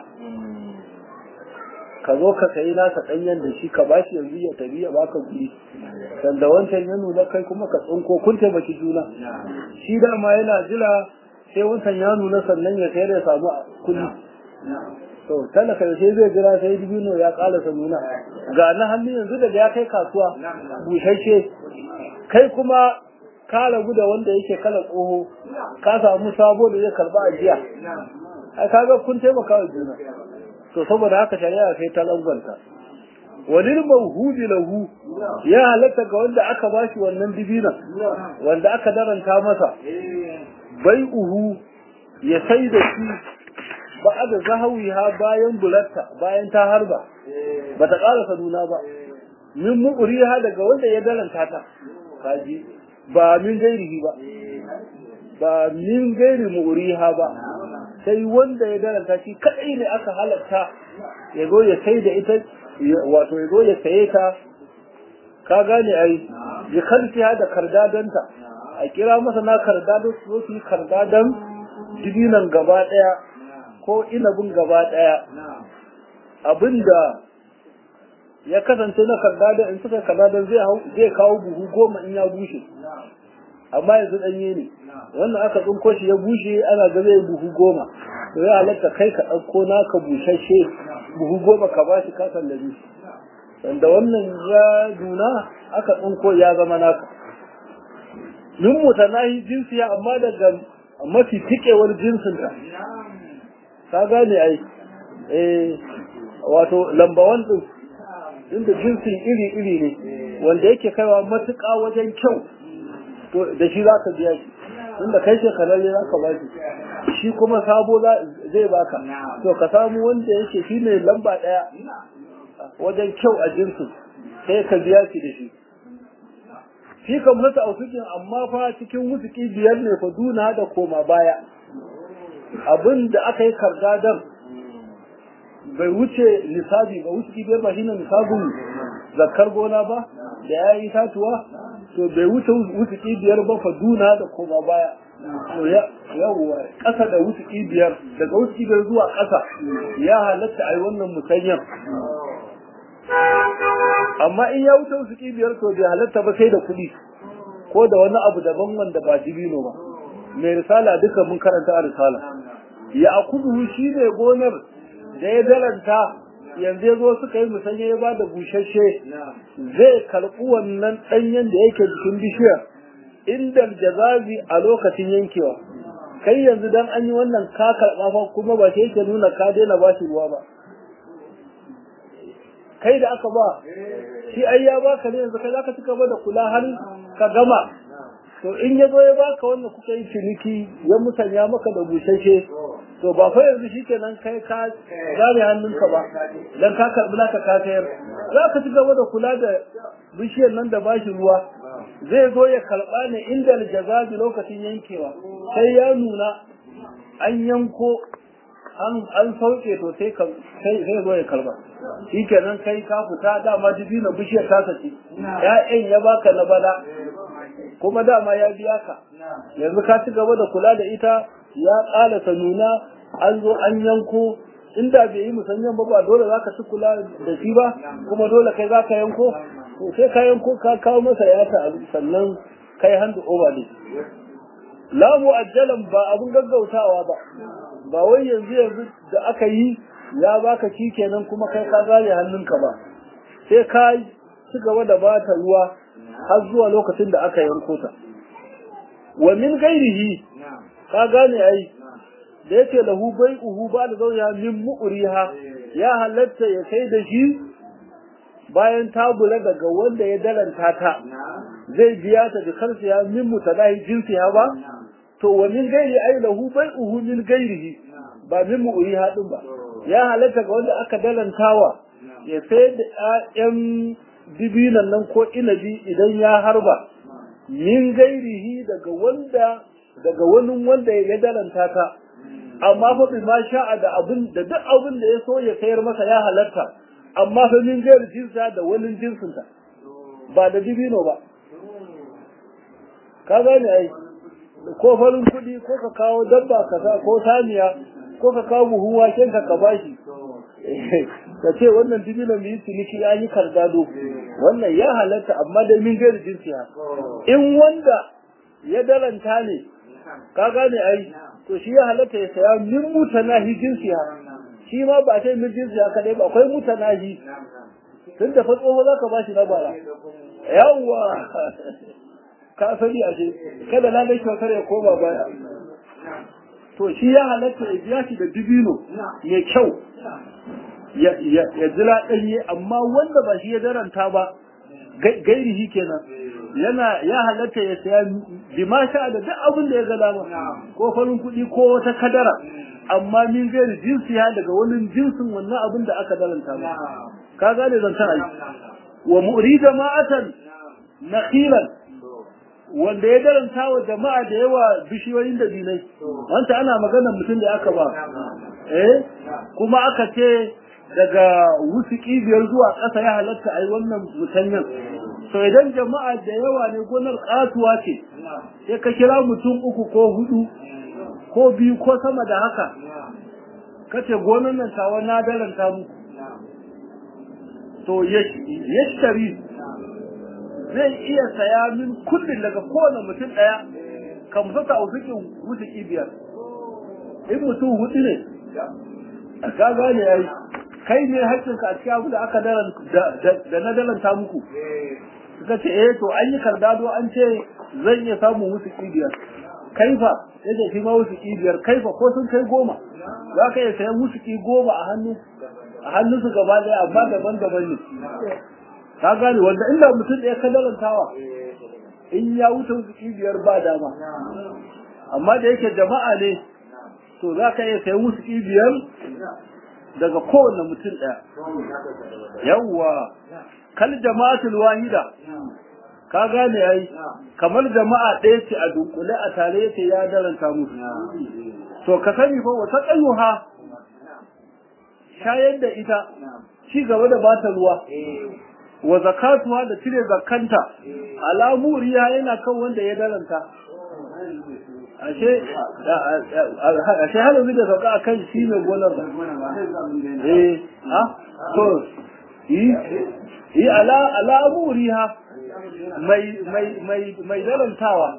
ka zo ka sayi nasa ɗanyen da shi ka bashi yanzu ya tafi ya baka guri sanda wancan ya nuna kai kuma ka tsinko kun taimaki juna shi dama yana jira sai wancan ya nuna sannan ya sayar ya samu kuɗi to talaka sai zai jira sai dibino ya ƙalasa nuna ga na hannu yanzu daga ya kai kasuwa bushashe kai kuma ka ragu da wanda yake kala tsoho ka samu sabo da zai karba ajiya a kaga kun taimaka wa juna to saboda haka shari'a sai ta langwanta walil mawhudi lahu ya halatta ga wanda aka bashi wannan dibina wanda aka daranta masa bai uhu ya sai da shi ba da zahawiha bayan bulatta bayan ta harba bata ƙarasa nuna ba min mu'riha daga wanda ya daranta ta kaji ba min gairihi ba ba min gairi mu'riha ba sai wanda ya daranta shi kadai ne aka halatta ya zo ya sai da ita wato ya zo ya saye ta ka gane ai ya kalfi da kardadanta a kira masa na kardado su zo su yi kardadan dibinan gaba daya ko inabin gaba daya abinda ya kasance na kardadan in suka kardadan zai zai kawo buhu goma in ya bushe amma yanzu danye ne wannan aka tsinko shi ya bushe ana ga zai buhu goma to ya halatta kai ka ɗauko naka bushashe buhu goma ka ba shi kasan da shi wanda wannan ya nuna aka tsinko ya zama naka min mutanahi jinsiya amma daga mafi tikewar jinsinta ka gane ai eh wato lambawan din inda jinsin iri-iri ne wanda yake kaiwa matuƙa wajen kyau to da shi za ka biya shi inda kai shekaralle za ka ba shi shi kuma sabo zai baka to ka samu wanda yake shi ne lamba ɗaya wajen kyau a jinsin sai ka biya shi da shi shi kan mutu a cikin amma fa cikin wusuki biyar ne fa duna da koma baya abin da aka yi kardadan bai wuce nisabi ba wusuki biyar ba shine nisabin zakar gona ba da ya yi tatuwa to bai wuce wutuki biyar ba fa duna da koma baya to ya yawwa ƙasa da wutuki biyar daga wutuki biyar zuwa ƙasa ya halatta a yi wannan musanyan amma in ya wuce wutuki biyar to bai halatta ba sai da kuɗi ko da wani abu daban wanda ba dibino ba mai risala duka mun karanta a risala ya akudu shi ne gonar da ya dalanta yanzu ya zo suka yi musanya ya ba da bushashe zai karɓi wannan ɗanyen da yake jikin bishiyar inda jazabi a lokacin yankewa kai yanzu dan an yi wannan ka karɓa fa kuma ba shi yake nuna ka daina ba shi ruwa ba kai da aka ba shi ai ya baka ne yanzu kai zaka ci gaba da kula har ka gama to in ya zo ya baka wannan kuka yi ciniki ya musanya maka da bushashe to ba fa yanzu shikenan kai ka zare hannunka ba dan ka karbi naka ka sayar za ka ci gaba da kula da bishiyar nan da bashi ruwa zai zo ya karba ne inda jazabi lokacin yankewa sai ya nuna an yanko an an sauke to sai ka sai sai zo ya karba shikenan kai ka fita dama dibina bishiyar ta sace ya'yan ya baka na bala kuma dama ya biya ka yanzu ka ci gaba da kula da ita ya ƙalasa nuna an zo an yanko inda bai yi musanyen ba ba dole za ka ci kula da shi ba kuma dole kai za ka yanko to sai ka yanko ka kawo masa ya ta sannan kai handu over ne la mu'ajjalan ba abun gaggautawa ba ba wai yanzu yanzu da aka yi ya baka shi kenan kuma kai ka zare hannunka ba sai ka ci gaba da bata ruwa har zuwa lokacin da aka yanko ta wa min gairihi ka gane ai da yake lahu bai'uhu ba da zauya min mu'riha ya halatta ya kai da shi bayan ta bula daga wanda ya daranta ta zai biya ta da kansa ya min mutalahi jinsi ha ba to wa min gairi ai lahu bai'uhu min gairihi ba min mu'riha din ba ya halatta ga wanda aka dalantawa ya sai da ƴaƴan dibinan nan ko inabi idan ya harba min gairihi daga wanda daga wani wanda ya dalanta ta amma fa bi ma sha'a da abin da duk abin da ya so ya sayar masa ya halatta amma fa min gairi jinsa da wani jinsin ta ba da dibino ba ka gane ai ko farin kuɗi ko ka kawo dabba ka sa ko saniya ko ka kawo buhun waken ka ka bashi ka ce wannan dibinan mu yi ciniki ya yi kardado wannan ya halatta amma da min gairi jinsiya in wanda ya dalanta ne ka gane ai to shi ya halatta ya saya min mutanahi jinsiya shi ma ba sai min jinsiya kadai ba akwai mutanahi tun da fatsoho za ka ba shi na bara yawwa ka sani a kada na dai kyautar ya koma baya to shi ya halatta ya biya shi da dibino mai kyau ya jira ɗanye amma wanda ba shi ya daranta ba gairihi kenan yana ya halatta ya saya bima sha da duk abin da ya ga dama ko farin kuɗi ko wata kadara amma min gairi jinsi ya daga wani jinsin wannan abin da aka daranta ba ka gane zan ta ai wa mu'rida ma'atan nakhilan wanda ya daranta wa jama'a da yawa bishiyoyin da dinai wanda ana maganar mutum da aka ba eh kuma aka ce daga wusuki biyar zuwa ƙasa ya halatta a yi wannan mutanyen to idan jama'a da yawa ne gonar ƙatuwa ce sai ka kira mutum uku ko hudu ko biyu ko sama da haka kace gonar nan tawa na daranta muku to yashtari zai iya saya min kullum daga kowane mutum ɗaya kan fasa a wusuki biyar in mutum hudu ne ka gane ya yi kai ne haƙƙinka a cikin abu da aka da na dalanta muku suka ce eh to an yi kardado an ce zan iya samun musu ƙibiyar kaifa ya ce shi ma musu ƙibiyar kaifa ko sun kai goma za ka iya sayan musu ƙi goma a hannu a hannun su gaba ɗaya amma daban-daban ne ka gane wanda inda mutum ɗaya ka dalantawa in ya wuce musu ƙibiyar ba dama amma da yake jama'a ne to za ka iya sayan musu ƙibiyar daga kowane mutum ɗaya. Yawwa, kal jama'atul wahida, ka gane yayi, kamar jama'a ɗaya ce a dunkule a tare yake ya daranta musu. To ka sani fa wata ƙayyuha shayar da ita, ci gaba da bata ruwa. Wa zakatuwa da cire zakanta, alamu riya yana kan wanda ya daranta. ashe ashe halin da sauka a kan shi mai gonar ba eh ha to yi yi ala ala amuriha mai mai mai mai dalantawa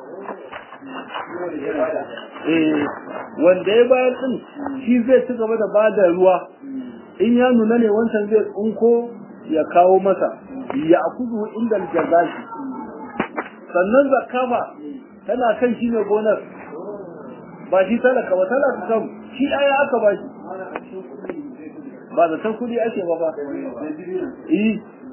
eh wanda ya bayar din shi zai ci gaba da bada ruwa in ya nuna ne wancan zai tsunko ya kawo masa ya akuzu inda jazashi sannan zakafa tana kan shi ne gonar ba shi talaka ba talaka kan shi aya aka ba shi ba da san kudi ake ba ba eh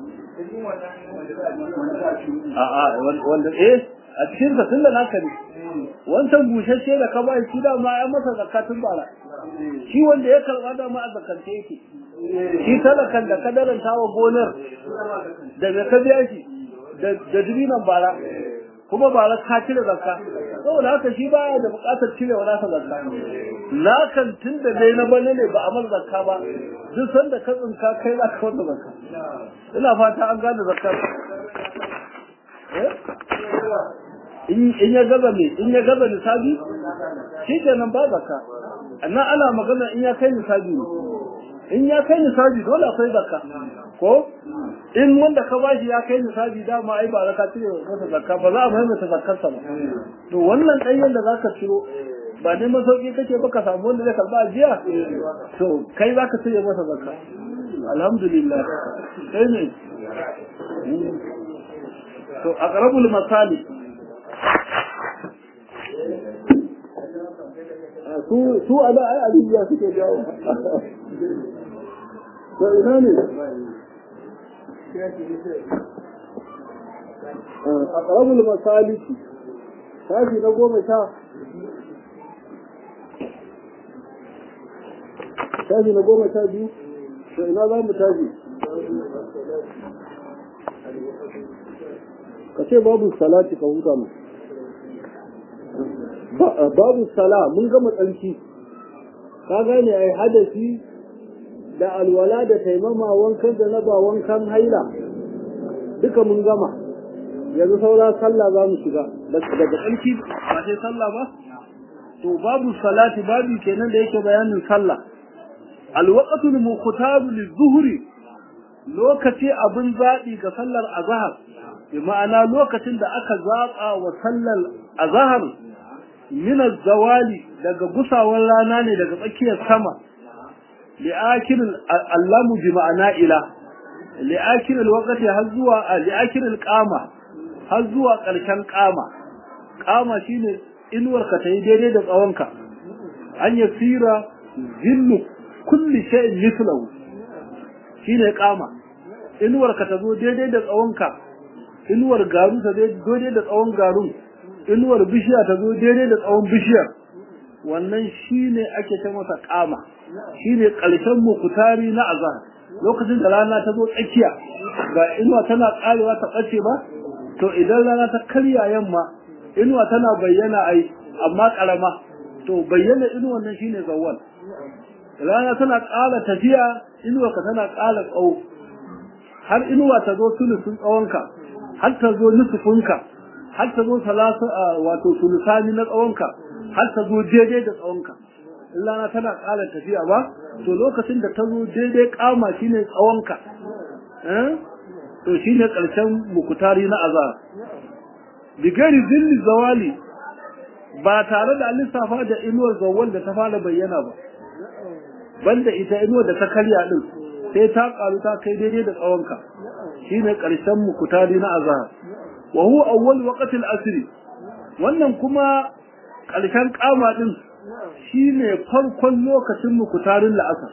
a a wanda eh a cikin sa tunda naka ne wancan bushashe da ka ba shi da ma ya masa zakatun bara shi wanda ya karba da ma a zakance yake shi talakan da ka daranta wa gonar da ka biya shi da dubinan bara kuma ba ra ka cire zakka saboda haka shi baya da buƙatar cire wani sa zakka na kan tun da dai na bane ne ba a mar zakka ba duk sanda ka tsinka kai za ka wata zakka ina fata an gane zakka in ya gaza me in ya gaza nisabi shi kenan ba zakka annan ana magana in ya kai nisabi ne in ya kai nisabi dole akwai zakka ko in wanda ka bashi ya kai nisabi dama ai ba ka cire masa zakka ba za a maimaita zakkarsa ba to wannan ɗanyen da zaka ciro ba dai masauki kake ba ka samu wanda zai karba ajiya to kai za ka cire masa zakka alhamdulillah sai ne to aqrabul masali su su ala ai ajiya suke jawo to ina ne aqrabul masaliki tashi na goma sha tashi na goma sha biyu to ina za mu tashi ka ce babu salati ka huta mu babu sala mun gama tsanci ka gane ai hadasi da alwala da taimama wankan da na ba wankan haila duka mun gama yanzu saura sallah za mu shiga daga tsanci ba sai sallah ba to babu salati babu kenan da yake bayanin sallah alwaqtul muqtaru lizuhri lokaci abin zaɓi ga sallar azhar bi ma'ana lokacin da aka zaɓa wa sallar azhar min zawali daga gusawar rana ne daga tsakiyar sama li'akil allamu bi ma'ana ila li'akil alwaqti har zuwa li'akil alqama har zuwa ƙarshen qama qama shine inuwar ka tayi daidai da tsawonka an yasira zillu kulli shay'in mithlahu shine qama inuwar ka ta zo daidai da tsawonka inuwar garu ta daidai da tsawon garun inuwar bishiya ta zo daidai da tsawon bishiyar wannan shine ake ta masa kama shine ƙarshen mukutari na azhar lokacin da rana ta zo tsakiya ga inuwa tana karewa ta ɓace ba to idan rana ta karya yamma inuwa tana bayyana ai amma karama to bayyana inuwan nan shine zawwal rana tana ƙara tafiya inuwa ka tana ƙara tsawo har inuwa ta zo sulusun tsawonka har ta zo nusufunka har ta zo salasa wato sulusani na tsawonka har ta zo daidai da tsawonka in rana tana ƙara tafiya ba to lokacin da ta zo daidai kama shine tsawonka to shine ƙarshen mukutari na azar bigari zilli zawali ba tare da lissafa da inuwar zawal da ta fara bayyana ba banda ita inuwar da ta karya din sai ta karu ta kai daidai da tsawonka shine ƙarshen mukutari na azhar wa huwa awwal waqti al-asr wannan kuma ƙarshen kama din shine farkon lokacin mukutarin la'asar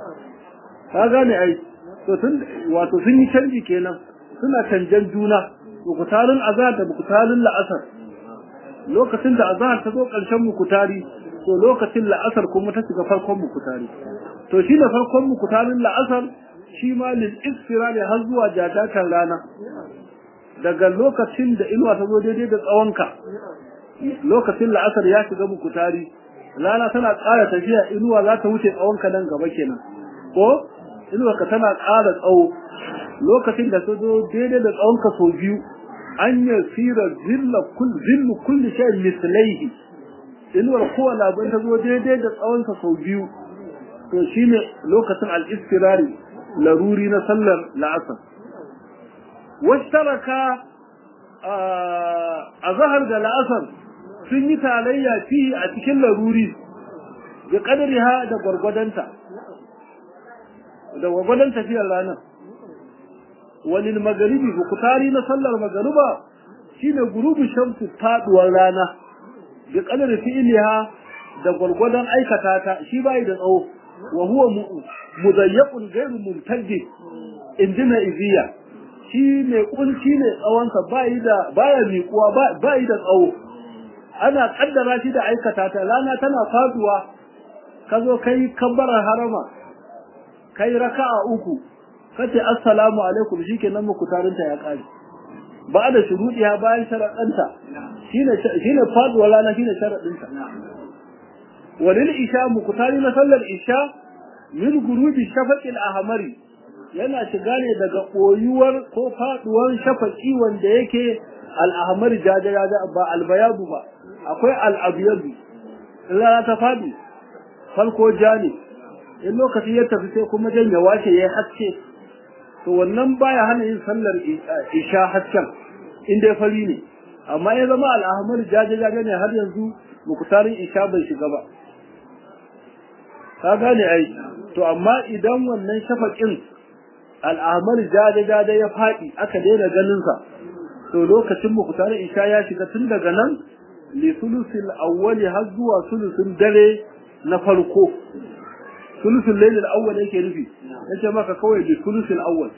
ka gane ai to tun wato sun yi canji kenan suna canjan juna mukutarin azhar da mukutarin la'asar lokacin da azhar ta zo ƙarshen mukutari to lokacin la'asar kuma ta shiga farkon mukutari to shi ne farkon mukutarin la'asar shi ma lil isfirari har zuwa jadatar rana daga lokacin da inuwa ta zo daidai da tsawonka lokacin la'asar ya shiga mukutari rana tana ƙara tafiya inuwa za ta wuce tsawonka nan gaba kenan ko inuwa ka tana ƙara tsawo lokacin da ta zo daidai da tsawonka sau biyu an yi sira zillu kulli shayin mislaihi inuwar kowane abin ta zo daidai da tsawonsa sau biyu to shine lokacin al-istirari laruri na sallar la'asar washtaraka a zahar da la'asar sun yi tarayya fi a cikin laruri da kadariha da gwargwadonta da gwargwadon tafiyar ranar wani magaribi bukutari na sallar magariba shine gurubu shamsu faduwar rana da kadar fi'liha da gwargwadon aikata ta shi bai da tsawo wa huwa mudayyaqun ghayru mumtaddi indina iziya shi ne kunci ne tsawonsa bai da baya miƙuwa bai da tsawo ana kaddara shi da aikata ta rana tana faduwa ka zo kai kabbarar harama kai raka'a uku kace assalamu alaikum shikenan muku tarinta ya kare ba da shuruɗiya bayan sharaɗanta shine shine faduwar rana shine sharaɗinta walil isha mukutari na sallar isha min gurubi shafaqil ahmari yana shiga ne daga koyuwar ko faduwar shafaqi wanda yake al ahmari jajaja ba al bayadu ba akwai al abyadu rana ta fadi farko ja ne in lokaci ya tafi sai kuma jan ya wace yayi haske to wannan baya hana yin sallar isha hasken in dai fari ne amma ya zama al'ahmar jaje-jaje ne har yanzu mukutarin isha bai shiga ba ka gane ai to amma idan wannan shafaƙin al'ahmar jaje-jaje ya faɗi aka daina ganinsa to lokacin mukutarin isha ya shiga tun daga nan li sulusil awwali har zuwa sulusin dare na farko sulusul lailil awwal yake nufi yace maka kawai li sulusil awwal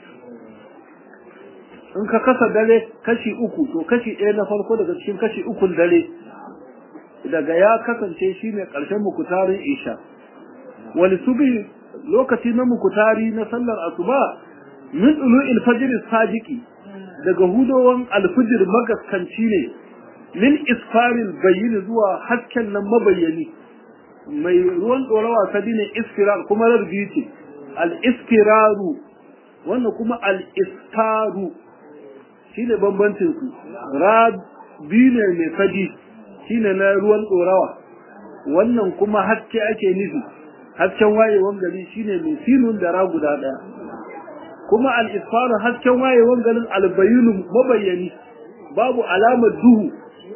in ka kasa dare kashi uku to kashi ɗaya na farko daga cikin kashi ukun dare daga ya kasance shine ƙarshen mukutarin isha wani subi lokaci na mukutari na sallar asuba min tulu'il fajr sadiqi daga hudowan alfijir magaskanci ne min isfaril bayyin zuwa hasken nan mabayyani mai ruwan ɗorawa ta ne iskirar kuma rarbi ce al-iskiraru wannan kuma al-istaru shine bambancin su rabi ne mai fadi shine na ruwan ɗorawa wannan kuma haske ake nufi hasken wayewan gari shine mai sinun da ra guda ɗaya kuma al-isfaru hasken wayewan garin albayinu mabayyani babu alamar duhu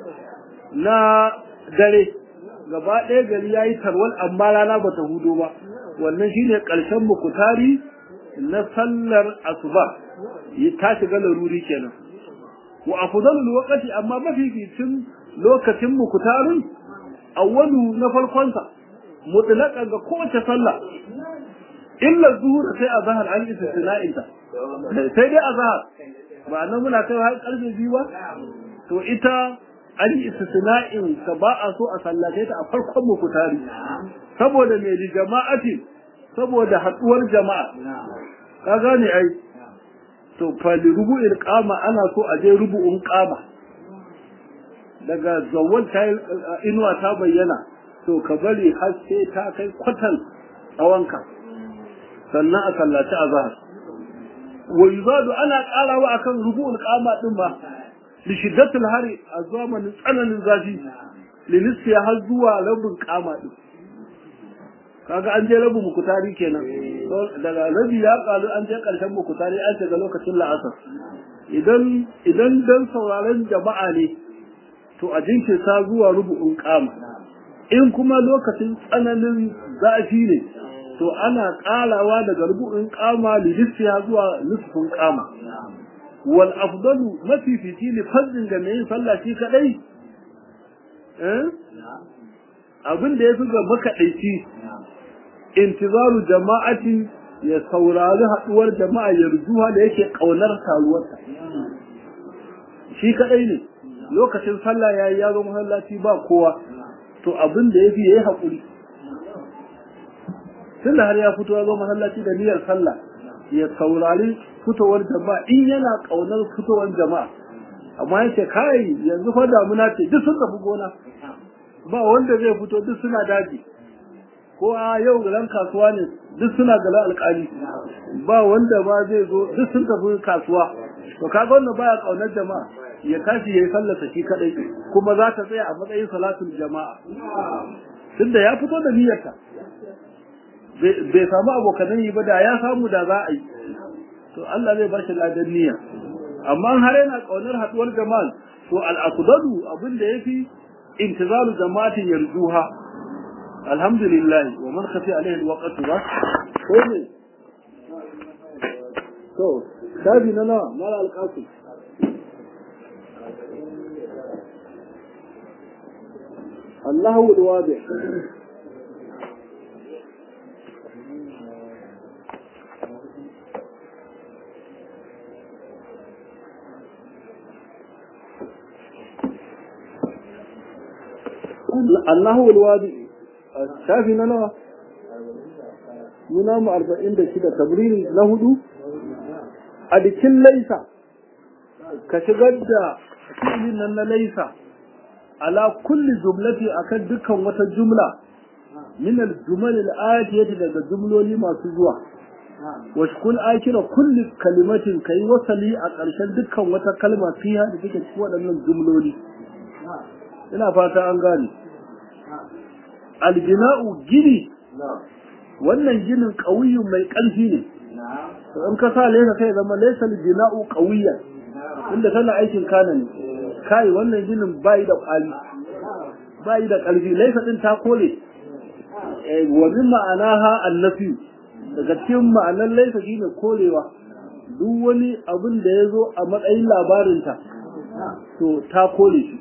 na dare gaba ɗaya gari ya yi tarwal amma rana ba ta hudo ba wannan shine ƙarshen mukutari na sallar asuba ta shiga laruri kenan wa afdalul waqti amma mafificin lokacin mukutarin awwalu na farkon sa mutlaqan ga kowace sallah illa zuhur sai azhar an istisna'in ta sai dai azhar ba nan muna kai har karfe biyu ba to ita an yi istisna'in ka ba a so a sallace ta a farkon mukutari saboda me li jama'ati saboda haduwar jama'a ka gane ai to fali rubu'il qama ana so a je rubu'un qama daga zawwal ta inuwa ta bayyana to ka bari har sai ta kai kwatan tsawonka sannan a sallaci azhar wa yuzadu ana karawa akan rubu'ul qama din ba li shiddatil hari a zamanin tsananin zafi li nisfi har zuwa rabin qama din kaga an je rabin mukutari kenan daga rabi ya kalu an je karshen mukutari an shiga lokacin la'asar idan idan dan sauraron jama'a ne to a jinkirta zuwa rubu'un kama in kuma lokacin tsananin zafi ne to ana karawa daga rubu'un kama lidisiya zuwa nisfin kama wal afdalu mafifici ne fardin da mai sallah shi kadai eh abin da yafi ga makaɗaici intizaru jama'atin ya saurari haduwar jama'a ya rujuha da yake kaunar taruwarsa shi kadai ne lokacin sallah yayi ya zo masallaci ba kowa to abin da yafi yayi hakuri tunda har ya fito ya zo masallaci da niyyar sallah ya saurari fitowar jama'a in yana kaunar fitowar jama'a amma yace kai yanzu fa damuna ce duk sun tafi gona ba wanda zai fito duk suna daji ko a yau galan kasuwa ne duk suna gala alƙali ba wanda ba zai zo duk sun tafi kasuwa to kaga wannan baya kaunar jama'a ya tashi yayi sallata shi kadai kuma za ta tsaya a matsayin salatul jama'a tunda ya fito da niyyarta bai samu abokanan yi ba da ya samu da za a yi to Allah zai ba shi ladan niyya amma har yana kaunar haduwar jama'a to al-aqdalu abin da yafi intizaru jama'atin yarzuha alhamdulillah wa man khafi alaihi alwaqtu ba ko ne to shabi na nawa mala alqasim Allahu alwadi Allahu alwadi shafi na nawa muna mu arba'in da shida tabriri na hudu a jikin laisa ka shigar da fi'ilin nan na laisa ala kulli jumlati akan dukkan wata jumla min al-jumal al-atiyati daga jumloli masu zuwa wa shkul akira kulli kalimatin kai wasali a ƙarshen dukkan wata kalma fiha da take cikin waɗannan jumloli ina fata an gane albina'u gini wannan ginin ƙauyin mai ƙarfi ne to in ka sa laysa sai zama laysa jina'u qawiyyan inda tana aikin kana ne kai wannan ginin bai da kwali bai da ƙarfi laysa din ta kore wa min ma'anaha annafi daga cikin ma'anar laysa shine korewa duk wani abin da ya zo a matsayin labarinta to ta kore shi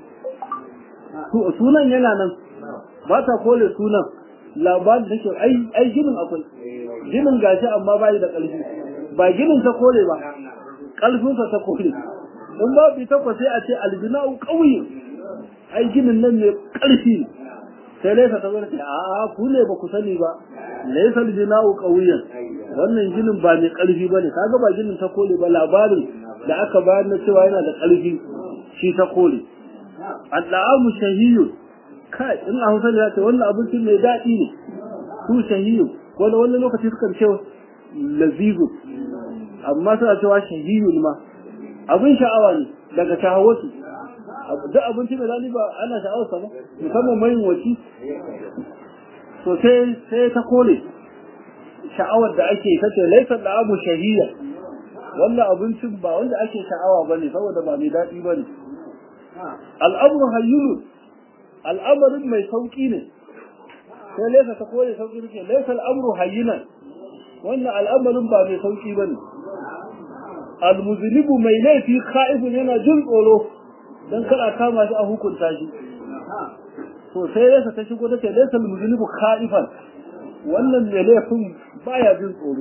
sunan yana nan ba ta kore sunan labarin da ke ai ginin akwai ginin gashi amma ba da ƙarfi ba ginin ta kore ba ƙarfinsa ta kore in ba bi takwa sai a ce aljina'u ƙauye ai ginin nan mai ƙarfi sai laisa ta zarce a ku ne ba ku sani ba laisa aljina'u ƙauyen wannan ginin ba mai ƙarfi ba ne kaga ba ginin ta kore ba labarin da aka bayar na cewa yana da ƙarfi shi ta kore al'amu shahiyu kai in a hausa ya ce wannan abincin mai daɗi ne su shahiyu wani wani lokaci sukan ce lazizu amma suna cewa shahiyun ma abin sha'awa ne daga shahawatu duk abinci mai daɗi ba ana sha'awarsa ba musamman mai waci to sai sai ta kore sha'awar da ake ta ce laifin da abu shahiya wannan abincin ba wanda ake sha'awa ba ne saboda ba mai daɗi ba ne al'amru hayyulu al'amarin mai sauƙi ne sai laisa ta kore sauƙi ne laisa al'amru hayyinan wannan al'amarin ba mai sauƙi ba ne almuzinibu mai laifi ka'ibun yana jin tsoro don kada kama shi a hukunta shi to sai laisa ta shigo ta ce laisa almuzinibu ka'ifan wannan mai laifin baya jin tsoro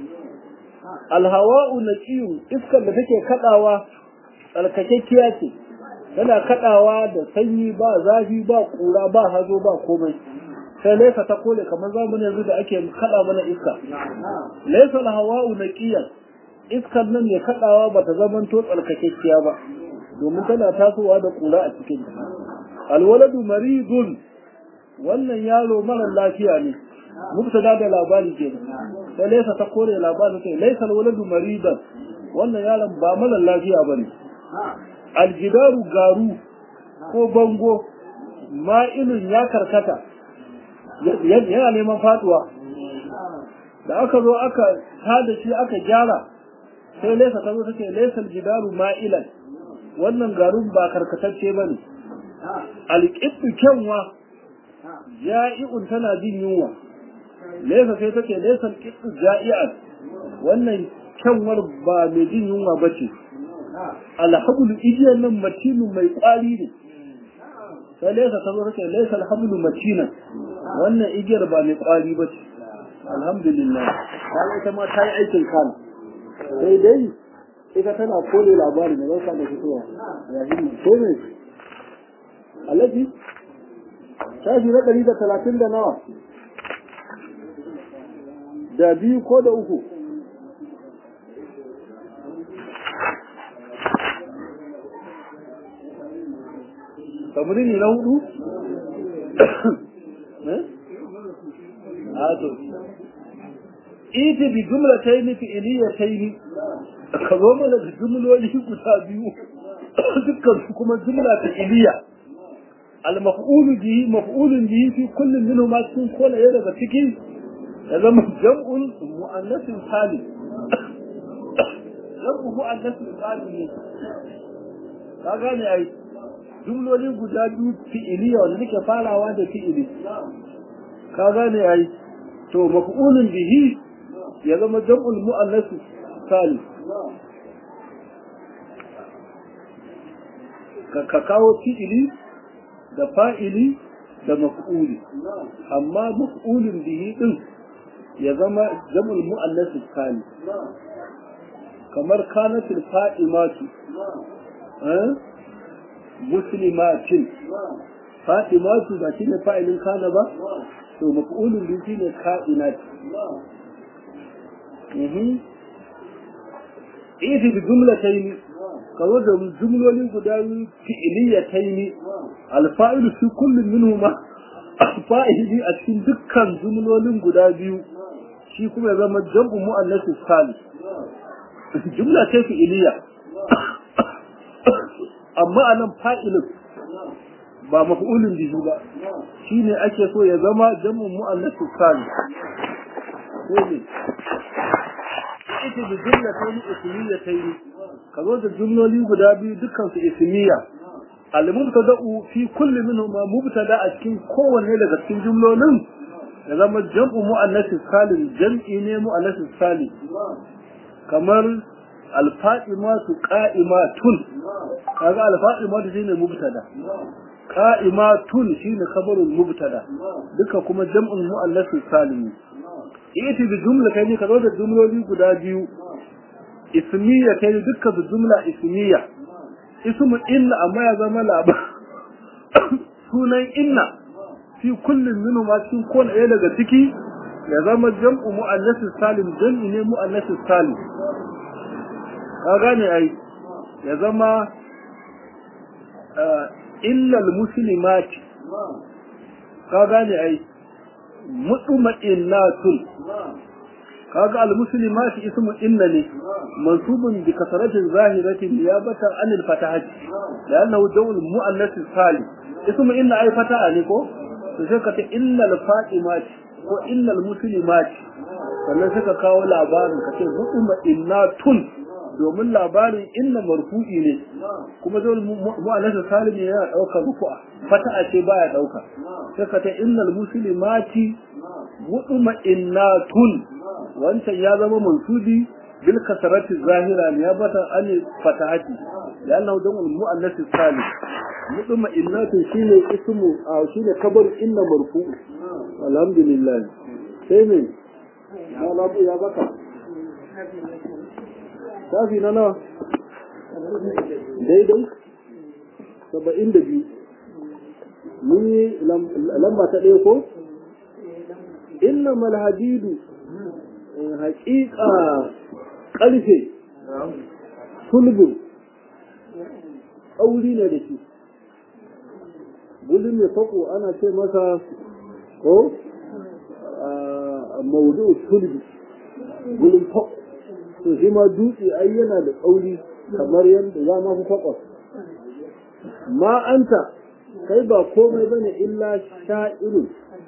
alhawa'u naqiyun iskar da take kadawa tsarkakekkiya ce tana kadawa da sanyi ba zafi ba kura ba hazo ba komai sai laisa ta kole kamar zamanin yanzu da ake kada mana iska laisa alhawa'u naqiyan iskar nan mai kadawa bata zaman to tsarkakekkiya ba domin tana tasowa da kura a cikin ta alwaladu maridun wannan yaro mara lafiya ne mubtada da labari ke sai laisa ta kore labarin sai laisa alwaladu maridan wannan yaron ba mara lafiya bane aljidaru garu ko bango ma'ilun ya karkata yana neman faduwa da aka zo aka tada shi aka gyara sai laisa ta zo take laisa aljidaru ma'ilan wannan garun ba karkatacce bane alqibtu kyanwa ja'i'un tana jin yunwa laisa sai take laisa alqibtu ja'i'an wannan kyanwar ba mai jin yunwa bace alhablu igiyar nan matinu mai kwari ne sai laisa ta zo take laisa alhablu matina wannan igiyar ba mai kwari bace alhamdulillah kai ita ma ta yi aikin kana sai dai ita tana kole labari ne zaka da fitowa ya hinni ko ne alaji shafi na ɗari da talatin da nawa da biyu ko da uku tamarini na hudu a to ita bi jumla ta yi fi'iliya ta yi ka zo mana da jumloli guda biyu dukkan su kuma jumla fi'iliya al-maf'ulu bihi maf'ulun bihi fi kullin minhu ma cikin kola ya daga ciki ya zama jam'un mu'annasin salim jam'u mu'annasin salim ne ka gane ai jumloli guda biyu fi'iliya wanda suke farawa da fi'ili ka gane ai to maf'ulun bihi ya zama jam'ul mu'annas salim ka kawo fi'ili da fa'ili da maf'uli amma maf'ulun bihi din ya zama jam'ul mu'annas salim kamar kanatul fa'imatu eh muslimatin fatimatu ba shine fa'ilin kana ba to maf'ulun bihi shine ka'inat mhm ifi bi jumlatayn kawo da jumlolin guda biyu fi'iliyatayn alfa'ilu fi kullin minhuma fa'ili a cikin dukkan jumlolin guda biyu shi kuma ya zama jam'u mu'annas salis jumla ce fi'iliya amma anan fa'ilin ba maf'ulun bihi ba shine ake so ya zama jam'u mu'annas salis sai ne ita da jumlatayn ismiyatayn ka zo da jumloli guda biyu dukkan su ismiya al-mubtada'u fi kulli minhuma mubtada a cikin kowanne daga cikin jumlolin ya zama jam'u mu'annas salim jam'i ne mu'annas salim kamar al-fa'imatu qa'imatun kaga al-fa'imatu shine mubtada qa'imatun shine khabarul mubtada duka kuma jam'un mu'annas salim ita da jumla kai ne ka zo da jumloli guda biyu ismiya kai duka da jumla ismiya ismu inna amma ya zama labar sunan inna fi kullum minu ma cikin kowane ɗaya daga ciki ya zama jam'u mu'annasis salim jam'i ne mu'annasis salim ka gane ai ya zama illal muslimati ka gane ai mutma'innatun kaga al-muslimati ismu inna ne mansubun bi kasratin zahiratin niyabatan anil fatahati li'annahu dawul mu'annath salim ismu inna ay fataha ne ko to sai ka ta innal fatimati ko innal muslimati sannan suka kawo labarin ka ce mutma'innatun domin labarin inna marfu'i ne kuma dawul mu'annath salim yana daukar rufu'a fataha ce baya dauka sai ka ta innal muslimati mutma'innatun wancan ya zama mansubi bil kasarati zahira ne ya bata an fatahati ya Allah dan al muannas salim mutuma innatu shine ismu a shine kabar inna marfu alhamdulillah sai ne malamu ya baka safi na nawa daidai saba'in da biyu mun yi lamba ta ɗaya ko inna malhadidu haƙiƙa ƙarfe sulbin ƙauri ne da shi gulin mai faƙo ana ce masa ko maudu sulbi gulin faƙo to shi ma dutse ai yana da ƙauri kamar yadda ya ma fi faƙo ma anta kai ba komai bane illa sha'irun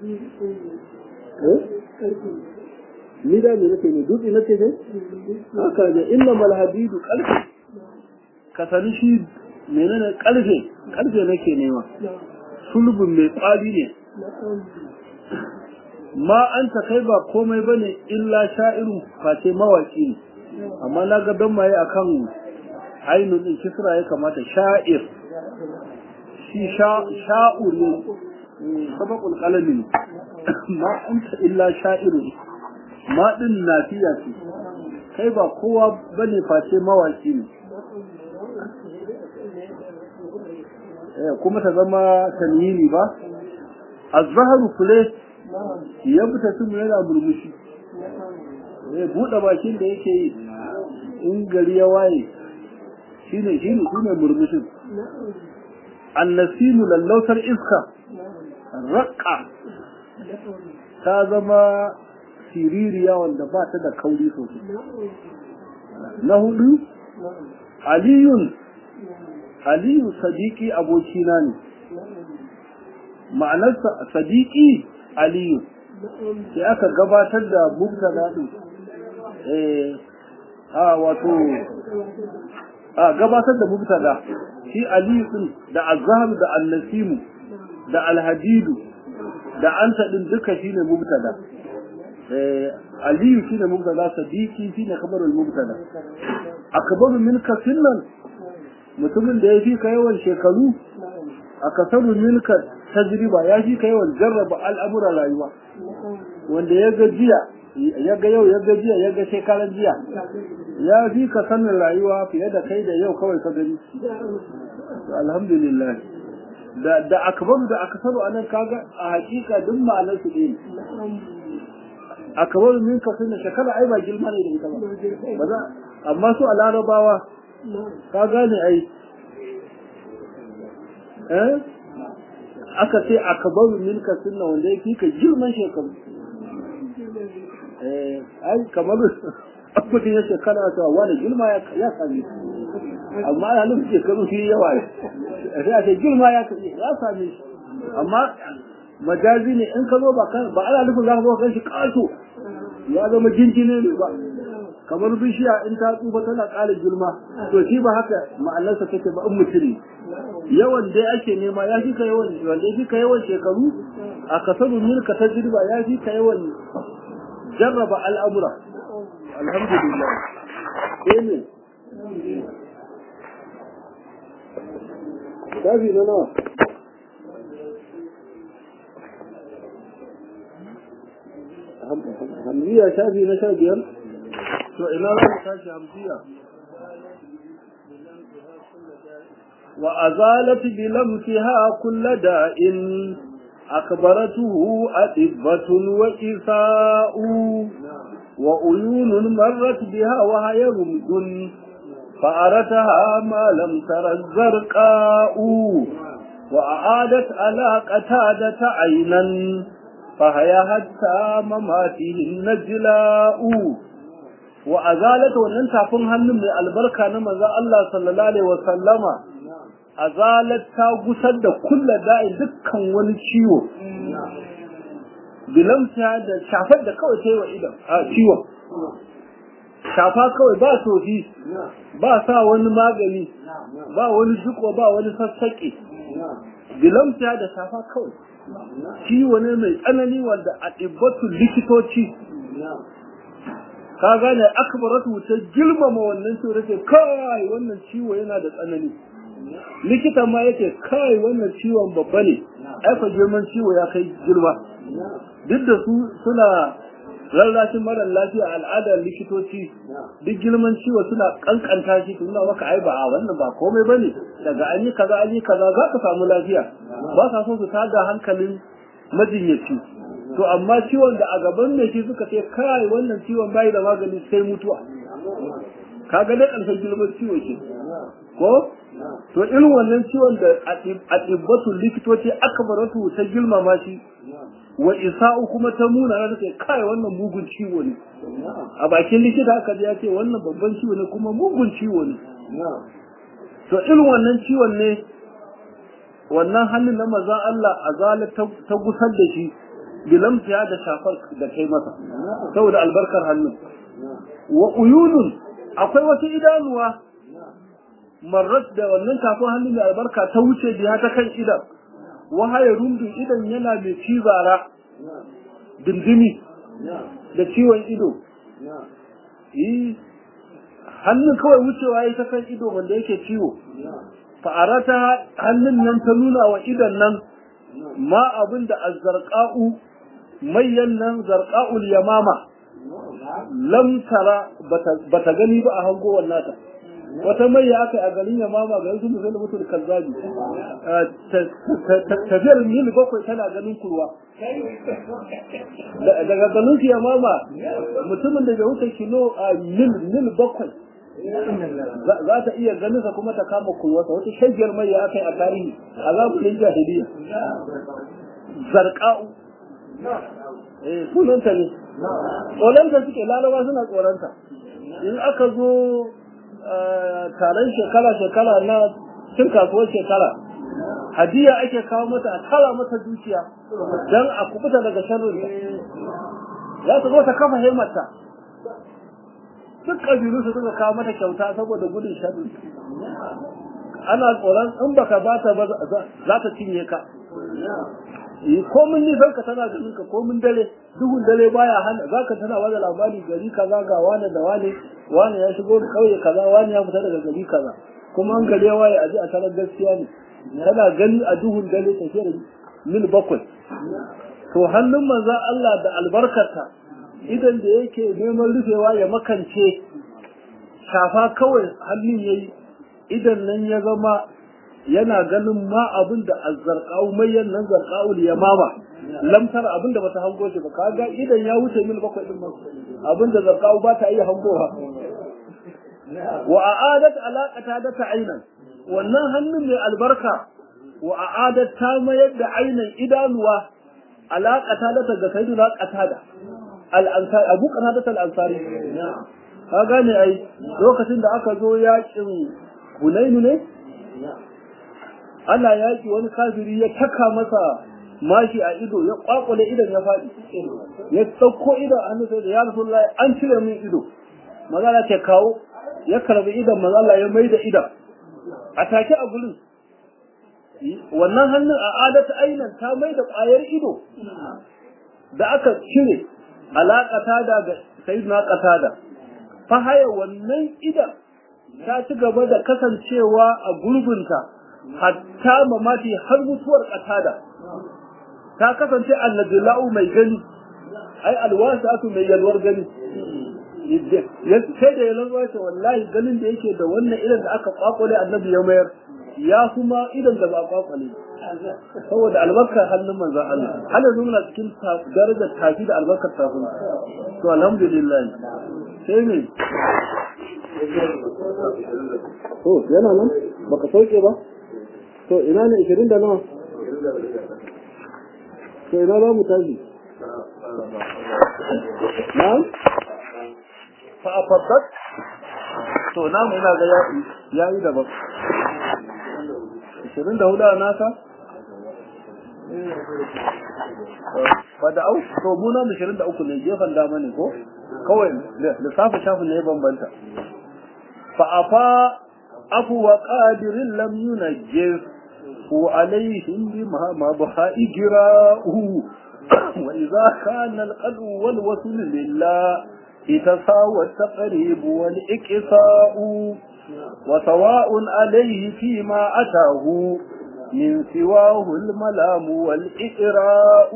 ni da me nake ne dutse nake ne haka ne inna mal hadidu qalbi ka sani shi menene kalfe kalfe nake nema sulbun mai kwali ne ma an ta kai ba komai bane illa sha'irun face mawaki ne amma na ga don maye akan ainun din kisra ya kamata sha'ir shi sha'ur ne sabaqul qalami ma anta illa sha'irun ma din nafiya ce kai ba kowa bane face mawaki ne kuma ta zama tanwini ba azharu fule ya fita tun yana murmushi eh buɗe bakin da yake yi in gari ya waye shine shine shine murmushin annasimu lallautar iska raqqa ta zama siririya wanda ba ta da kauri sosai na hudu aliyun aliyu sadiki abokina ne ma'anarsa sadiki aliyu sai aka gabatar da mubtada din eh a wato a gabatar da mubtada shi aliyu din da azhar da annasimu da alhadidu da anta din duka shine mubtada eh aliyu shine mubtada sadiki shine kabarul mubtada akbaru minka sinnan mutumin da ya fi ka yawan shekaru a kasaru minka tajriba ya fi ka yawan jarraba al'amuran rayuwa wanda ya ga jiya ya ga yau ya ga jiya ya ga shekaran jiya ya fi ka sanin rayuwa fiye da kai da yau kawai ka gani alhamdulillah da da akbaru da akasaru anan kaga a hakika duk ma'anar su ɗaya akbaru minka sunna shekara ai ba girma ne da ita ba ba amma su a larabawa ka gane ai eh aka ce akbaru minka sunna wanda yake ka girman shekaru eh ai kamar abudin ya shekara ta wani girma ya ya sami amma ya nufi shekaru shi yawa sai a ce girma ya ya sami amma majazi ne in ka zo ba kan ba ana nufin za ka zo kan shi kaso ya zama jinjine ne ba kamar bishiya in ta tsufa tana ƙara girma to shi ba haka ma'anarsa take ba in mutum yawan dai ake nema ya fi ka yawan wanda ya fi ka yawan shekaru a kasaru milka ta jirba ya fi ka yawan jarraba al'amura alhamdulillah eh ne shafi na nawa hamziya shafi na sha biyar to ina za mu tashi hamziya wa azalat bilamtiha kull da'in akbaratuhu adibbatun wa isa'u wa uyunun marrat biha wa hiya rumdun فأرتها ما لم تر الزرقاء وأعادت على قتادة عينا فهي حتى مماته النجلاء وأزالت wannan tafin hannun mai albarka na manzon Allah sallallahu alaihi wasallama azalat ta gusar da kulla da'in dukkan wani ciwo bilamta da shafar da kawai ta yi wa idan a ciwon shafa kawai ba tofi ba sa wani magani ba wani jiko ba wani sassaƙe bilamta da shafa kawai ciwo ne mai tsanani wanda a ɗibbatun likitoci ka gane akbaratu ta girmama wannan ciwo take kai wannan ciwo yana da tsanani likita ma yake kai wannan ciwon babba ne aifa girman ciwo ya kai girma duk da su suna rarrashin marar lafiya al'adar likitoci duk girman ciwo suna kankanta shi su nuna maka ai ba a wannan ba komai bane daga an yi kaza an yi kaza za ka samu lafiya ba sa so su tada hankalin majinyaci to amma ciwon da a gaban mai shi suka ce kai wannan ciwon bai da magani sai mutuwa ka ga dai ƙarshen girman ciwo ke ko to irin wannan ciwon da a ɗibbatu likitoci aka baratu ta girmama shi wa isa'u kuma ta muna na take kai wannan mugun ciwo ne a bakin likita aka ji ya ce wannan babban ciwo ne kuma mugun ciwo ne to irin wannan ciwon ne wannan hannun na mazan Allah azala ta gusar da shi bilamtiya da shafar da kai masa saboda albarkar hannun wa uyunun akwai wasu idanuwa marrat da wannan tafin hannun mai albarka ta wuce biya ta kan idan wahaya rundun idan yana mai cizara dindimi da ciwon ido yi hannun kawai wucewa ya ta kan ido wanda yake ciwo fa'arata hannun nan ta nuna wa idan nan ma abin da azzarqa'u mayyan nan zarqa'ul yamama lam tara bata gani ba a hangowar nata wata mai ya aka a garin ya mama ga yanzu musulun mutul kazzabi tafiyar mil bakwai tana ganin kurwa daga ganin ya mama mutumin da bai wuce kilo a mil mil bakwai za ta iya ganin sa kuma ta kama kurwarsa wata shagiyar mai ya aka yi a tarihi a zamanin jahiliya zarqa'u eh sunanta ne tsoronta suke laraba suna tsoronta in aka zo taron shekara-shekara na cin kasuwar shekara hadiya ake kawo mata a kala mata dukiya don a kubuta daga sharrin ya ta zo ta kafa haimarta duk ƙabilu su suka kawo mata kyauta saboda gudun sharrin ana tsoron in baka bata ba za ta cinye ka ko mun nisan ka tana ganin ka ko mun dare duhun dare baya hana zaka tana wada labari gari kaza ga wani da wani wani ya shigo da kauye kaza wani ya fita daga gari kaza kuma an gare waye aji a tarar gaskiya ne tana gani a duhun dare tafiyar mil bakwai to hannun manza Allah da albarkarta idan da yake neman rufewa ya makance shafa kawai hannun yayi idan nan ya zama yana ganin ma abin da azzarqau mayyan nan zarqaul yamama lamtar abin da bata hango shi ba kaga idan ya wuce mil bakwai din ma abin da zarqau ba ta iya hangowa wa a'adat alaqata da ta ainan wannan hannun mai albarka wa a'adat ta mayar da ainan idanuwa alaqata da ta ga sayyidina qatada al-ansari abu qatada al-ansari ka gane ai lokacin da aka zo yakin hunainu ne ana yaki wani kafiri ya taka masa mashi a ido ya kwakwale idan ya faɗi ya sauko idan an sai da ya rasulullahi an cire min ido mazala ce kawo ya karbi idan mazala ya mai da idan a take a gurin wannan hannun a adata ainan ta mai da ƙwayar ido da aka cire alaƙata da ga sayyidina qatada fa haya wannan idan ta ci gaba da kasancewa a gurbinta hatta mamati har mutuwar qatada ta kasance annabiyyu mai gani ai alwasatu mai yalwar gani sai da yalwar ce wallahi ganin da yake da wannan idan da aka kwakwale annabi ya mayar ya kuma idan da ba kwakwale saboda albarkar hannun manzon Allah har yanzu muna cikin darajar tafi da albarkar tafi to alhamdulillah sai ne to yana nan baka sauke ba to ina ne 20 da nawa to ina za mu tashi na'am fa afaddat to namu ina ga ya yi daban 24 a naka ba da au to mu na 23 ne gefen dama ne ko kawai lissafi shafin ne bambanta fa afa afu wa qadirin lam yunajjis hu alaihim bima ma baha ijra'u wa idza kana al-qadu wal wasl lillah itasawa at-taqrib wal iqsa'u وسواء عليه فيما أتاه من سواه الملام والإقراء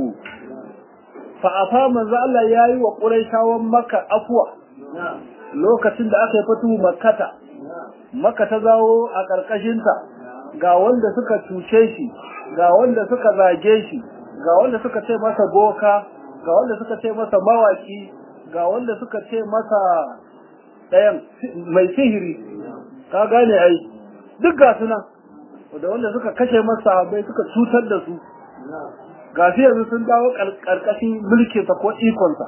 فأفا من زال ياي وقريشا ومكة أفوى lokacin da aka yi fatu makata maka ta zawo a ƙarƙashinta ga wanda suka cuce shi ga wanda suka zage shi ga wanda suka ce masa boka ga wanda suka ce masa mawaki ga wanda suka ce masa ɗayan mai sihiri ka gane ai duk ga suna da wanda suka kashe masa bai suka cutar da su ga su yanzu sun dawo ƙarƙashin mulkinsa ko ikonsa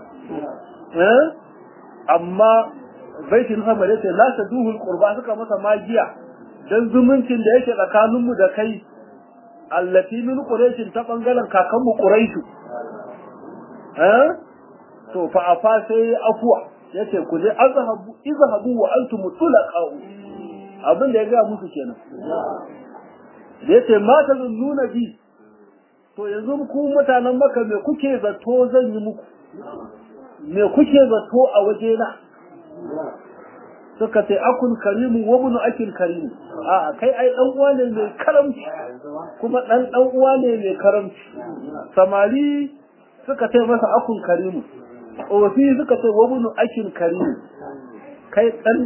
amma baitin sama da ce lasa duhul qurba suka masa magiya dan zumuncin da yake tsakaninmu da kai allati min quraishin ta bangaren kakanmu quraishu eh to fa afa sai afwa yace ku je azhabu izhabu wa antum tulaqau abin da ya ga musu kenan da yace ma ta nuna bi to yanzu ku mutanen maka me kuke zato zan yi muku me kuke zato a waje na suka ce akun karimu wa bunu akil karimu a kai ai dan uwa ne mai karamci kuma dan dan uwa ne mai karamci samari suka ce masa akun karimu ofi suka ce wa bunu akil karimu kai dan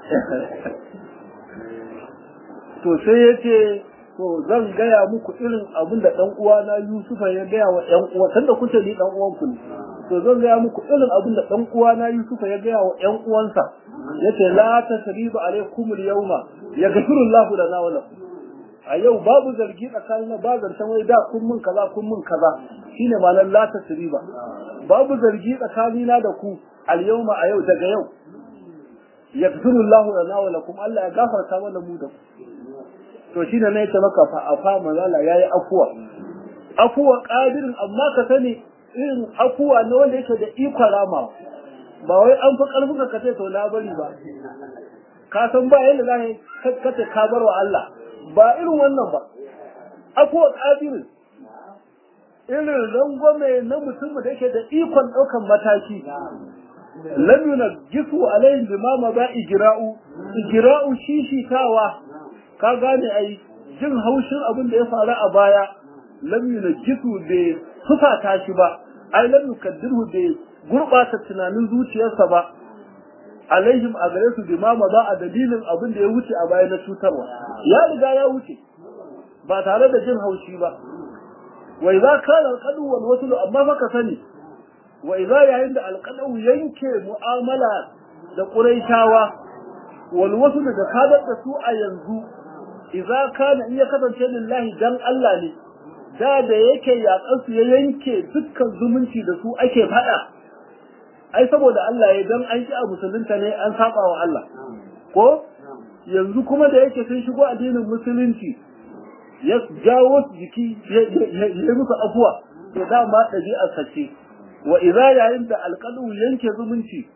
to sai yace to zan gaya muku irin abin da dan uwa na Yusufa ya gaya wa ƴan uwa tunda kuce ni dan uwan ku ne to zan gaya muku irin abin da dan uwa na Yusufa ya gaya wa ƴan uwansa yace la tasriba alaikum al-yawma yaghfiru Allahu lana wa lakum a yau babu zargi tsakanin ba zancen wai da kun mun kaza kun mun kaza shine ma'anar la tasriba babu zargi tsakanina da ku al-yawma a yau daga yau yaghfiru Allahu lana wa lakum Allah ya gafarta mana mu da ku to shine ne yace maka fa afa manzala yayi afuwa afuwa qadirin amma ka sani irin afuwa ne wanda yake da ikon rama ba wai an fi karfin ka kace to na bari ba ka san ba yanda za ka kace ka bar wa Allah ba irin wannan ba afuwa qadirin irin rangwame na mutum da yake da ikon daukan mataki lam yunajjisu alaihim bima ma ba ijra'u ijra'u shishitawa ka gane ai jin haushin abin da ya faru a baya lam yunajjisu bai fusata shi ba ai lam yukaddirhu bai gurbata tunanin zuciyarsa ba alaihim a gare su bima ma ba a dalilin abin da ya wuce a baya na cutarwa ya riga ya wuce ba tare da jin haushi ba wa idza kana alqadu wal wasl amma fa ka sani wa idza yayin da alqadu yanke mu'amala da quraishawa wal wasl da kadar da su a yanzu idza kana iya kasance lillahi dan Allah ne da da yake yakan su ya yanke dukkan zumunci da su ake fada ai saboda Allah ya dan an ki a musulunta ne an saba wa Allah ko yanzu kuma da yake sun shigo addinin musulunci ya jawo jiki ya musu afuwa to dama ɗabi'ar sace wa idza yayin da alqadu yanke zumunci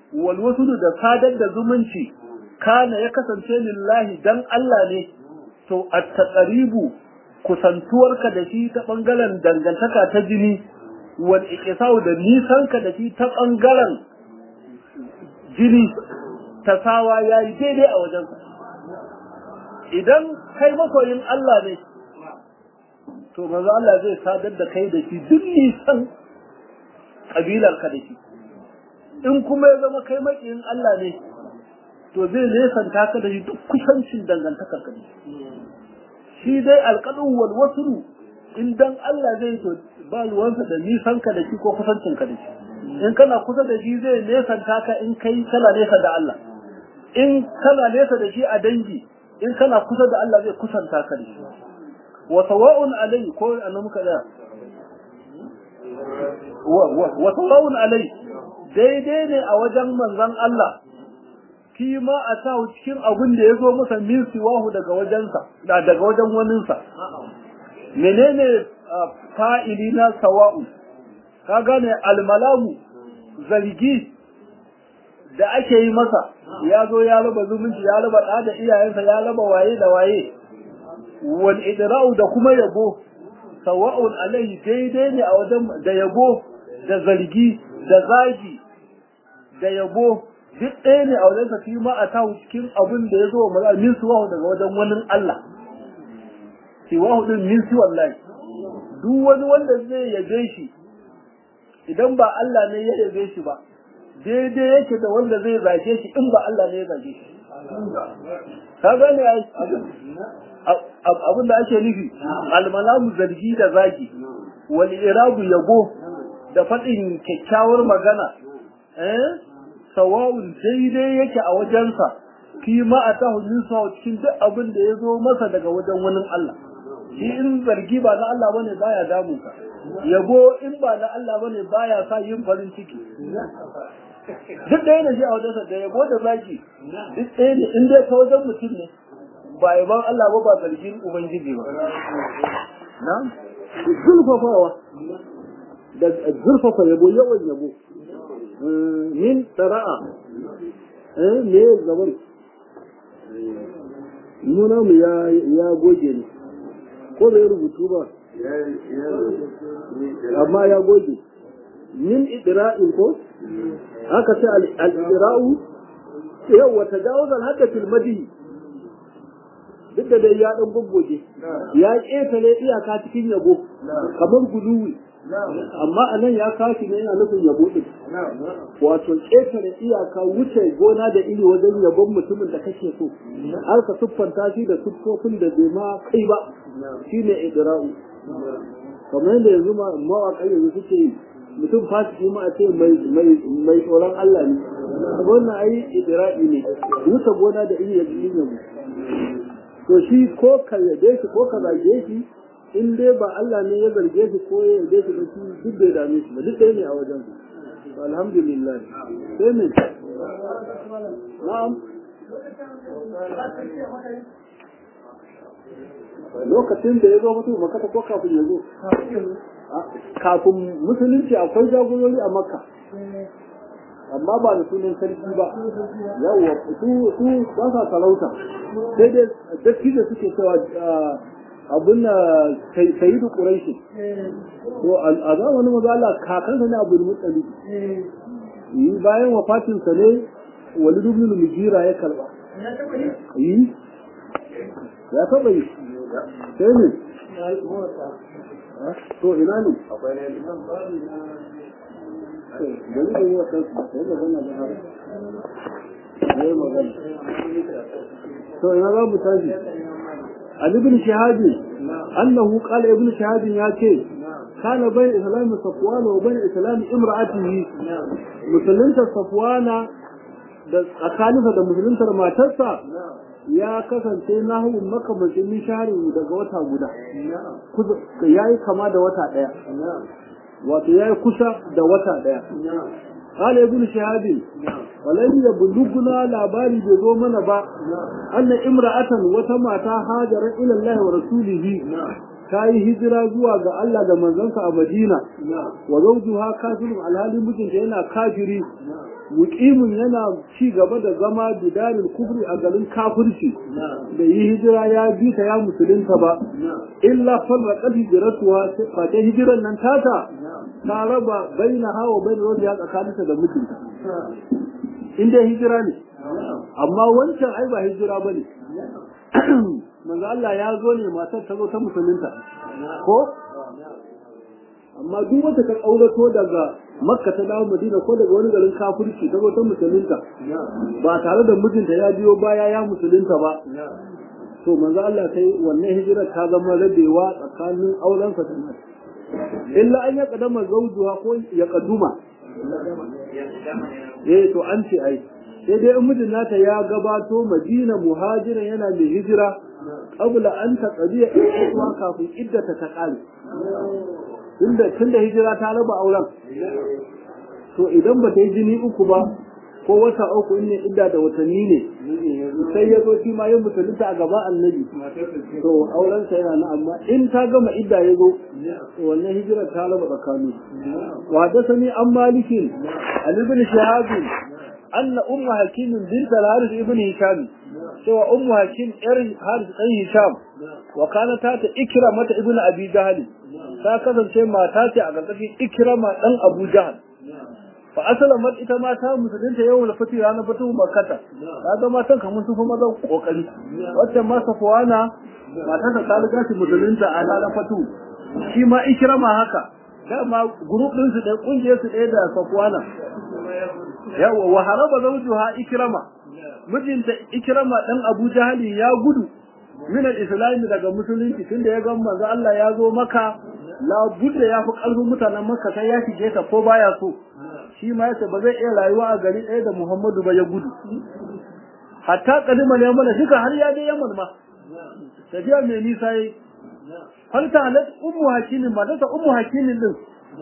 wal wasulu da sadar da zumunci kana ya kasance lillahi dan Allah ne to at-taqribu kusantuwarka da shi ta bangaren dangantaka ta jini wal iqsau da nisanka da shi ta bangaren jini tasawa yayi daidai a wajensa idan kai masoyin Allah ne to manzo Allah zai sadar da kai da shi duk nisan kabilar ka da shi in kuma ya zama kai makiyin Allah ne to zai nesanta ka da shi duk kusancin dangantakar ka da shi shi dai alqadu wal wasru in dan Allah zai to ba ruwansa da nisan ka da shi ko kusancin ka da shi in kana kusa da shi zai nesanta ka in kai kana nesa da Allah in kana nesa da shi a dangi in kana kusa da Allah zai kusanta ka da shi wa sawa'un alai ko annabi muka da wa sawa'un alai daidai ne a wajen manzon Allah fi ma a sa cikin abin da ya zo masa min siwahu daga wajensa daga wajen waninsa menene fa'ili na sawa'u ka gane almalamu zargi da ake yi masa ya zo ya raba zumunci ya raba ɗa da iyayensa ya raba waye da waye wal idra'u da kuma yabo sawa'un alaihi daidai ne a wajen da yabo da zargi da zagi da yabo duk ɗaya ne a wajen sa fi ma a tahu cikin abin da ya zo wa min suwahu daga wajen wani Allah siwahu din min si wallahi duk wani wanda zai yabe shi idan ba Allah ne ya yabe shi ba daidai yake da wanda zai zage shi in ba Allah ne ya zage shi ka gane abin da ake nufi almalamu zargi da zagi wal irabu yabo da faɗin kyakkyawar magana eh sawa'un daidai yake a wajensa fi ma atahu min sawa cikin duk abin da ya zo masa daga wajen wani Allah shi in zargi ba na Allah bane baya damu ka yabo in ba na Allah bane baya sa yin farin ciki duk ɗaya ne shi a wajensa da yabo da zaki duk ɗaya ne in dai ta wajen mutum ne ba yaban Allah ba ba zargin ubangiji ba na zurfafawa da zurfafa yabo yawan yabo min tara'a eh me zaman nuna mu ya ya goge ne ko bai rubutu ba amma ya goge min idra'in ko haka sai al-idra'u yau wa tajawuz al-hadda fil madi duk da dai ya dan goggoge ya ƙetare iyaka cikin yabo kamar guluwi amma a nan ya kashi ne yana nufin yabo din wato ƙetare iyaka wuce gona da iri wajen yabon mutumin da kake so har ka siffanta shi da siffofin da bai ma kai ba shine idra'u kamar yadda yanzu mawaƙa yanzu suke yi mutum fasiki ma a ce mai tsoron Allah ne wannan ai idra'i ne wuce gona da iri ya yabo to shi ko ka yabe shi ko ka zage shi in dai ba Allah ne ya zarge shi ko ya yabe shi ba shi duk bai dame shi ba duk ɗaya ne a wajen su alhamdulillah sai ne na'am lokacin da ya zo mutum makata ko kafin ya zo kafin musulunci akwai jagorori a makka amma ba da sunan sarki ba yawwa su su ba sa sarauta sai dai datti da suke cewa abun na sayyidu quraishi to a zamanin maza Allah kakansa ne Abdul Muttalib yi bayan wafatin sa ne Walid ibn Mughira ya karba yi ya taba yi sai ne to ina ne akwai ne bari da yi wa kansu sai magana da har sai magana to ina za mu tashi an ibn shahab annahu qala ibn shahab ya ce kana bayan islam safwan wa bayan islam imra'atihi musulunta safwana da tsakaninsa da musuluntar matarsa ya kasance nahu makamacin nishari daga wata guda ya yi kama da wata ɗaya wato ya yi kusa da wata ɗaya Kala ibn shahabin walai ya buluguna labari bai zo mana ba anna imra'atan wata mata hajarar ila Allah wa rasulihi ta yi hijira zuwa ga Allah da manzansa a Madina wa zawjuha kafirun alhali mijinta yana kafiri muqimin yana ci gaba da zama bidarin kufri a garin kafirci da yi hijira ya bi ta ya musulunta ba illa farraqat hijratuha fa ta hijiran nan tata ta raba baina hawa baina rojiya tsakaninta da mijinta inda hijira ne amma wancan ai ba hijira bane manzo Allah ya zo ne matar ta zo ta musulunta ko amma duk wata ta kaurato daga makka ta dawo madina ko daga wani garin kafirci ta zo ta musulunta ba tare da mijinta ya biyo baya ya musulunta ba to manzo Allah sai wannan hijira ta zama rabewa tsakanin auren sa illa an ya kadama zawjuha ko ya kaduma eh to an ce ai sai dai in mijin nata ya gabato madina muhajiran yana mai hijira qabla an taqdiya ikuwa kafin iddata ta kare tunda tunda hijira ta raba auren to idan ba ta yi jini uku ba ko wata uku in ne idda da watanni ne sai ya zo shi ma yin musulunta a gaba annabi to auren sa yana amma in ta gama idda ya zo to wannan hijira ta raba tsakani wa da sani an malikin ali bin shahab anna ummu hakim bint al-harith ibn hisham cewa ummu hakim yar harith dan hisham wa kana ta ta ikrama ta ibn abi jahl ta kasance mata ce a gargashin ikrama dan abu jahl fa aslamat ita ma ta musulunta yau da fati ranar fatu makkata ta ga matan kamar sun fi maza kokari wacce ma safwana matan ta riga shi musulunta a ranar fatu shi ma ikrama haka dama group din su da kungiyar su ɗaya da safwana yawa wa haraba zawjuha ikrama mijinta ikrama dan abu jahali ya gudu min al-islam daga musulunci tunda ya ga manzo Allah ya zo maka la budda ya fi kalbin mutanen makka sai ya shige ta ko baya so shi ma yace ba zai iya rayuwa a gari ɗaya da Muhammadu ba ya gudu hatta kalima ne mana shika har ya je Yaman ma tafiya mai nisa yi har ta halat ummu hakimin ba ta ummu hakimin din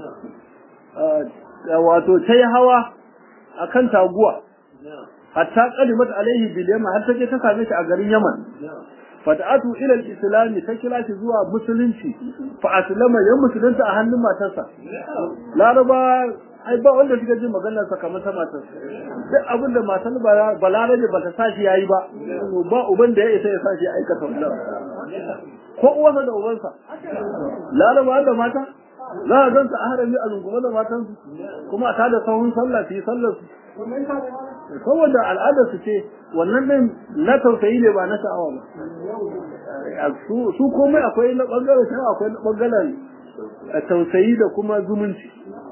wato ta yi hawa akan taguwa hatta kalimat alaihi bil yaman har take ta same shi a garin Yaman fata'atu ila al-islam ta kira shi zuwa musulunci fa aslama ya musulunta a hannun matarsa laraba ai ba wanda suka ji maganar sa kamar ta matar duk abin da matar balarabe ba ta sashi yayi ba ba uban da ya isa ya sashi aikata wannan ko uwarsa da ubansa laraba da mata za a ganta a harami a rungume da matansu kuma a tada sahun sallah su yi sallar su saboda al'adar su ce wannan din na tausayi ne ba na sha'awa ba su komai akwai na bangaren sha'awa akwai na bangaren tausayi da kuma zumunci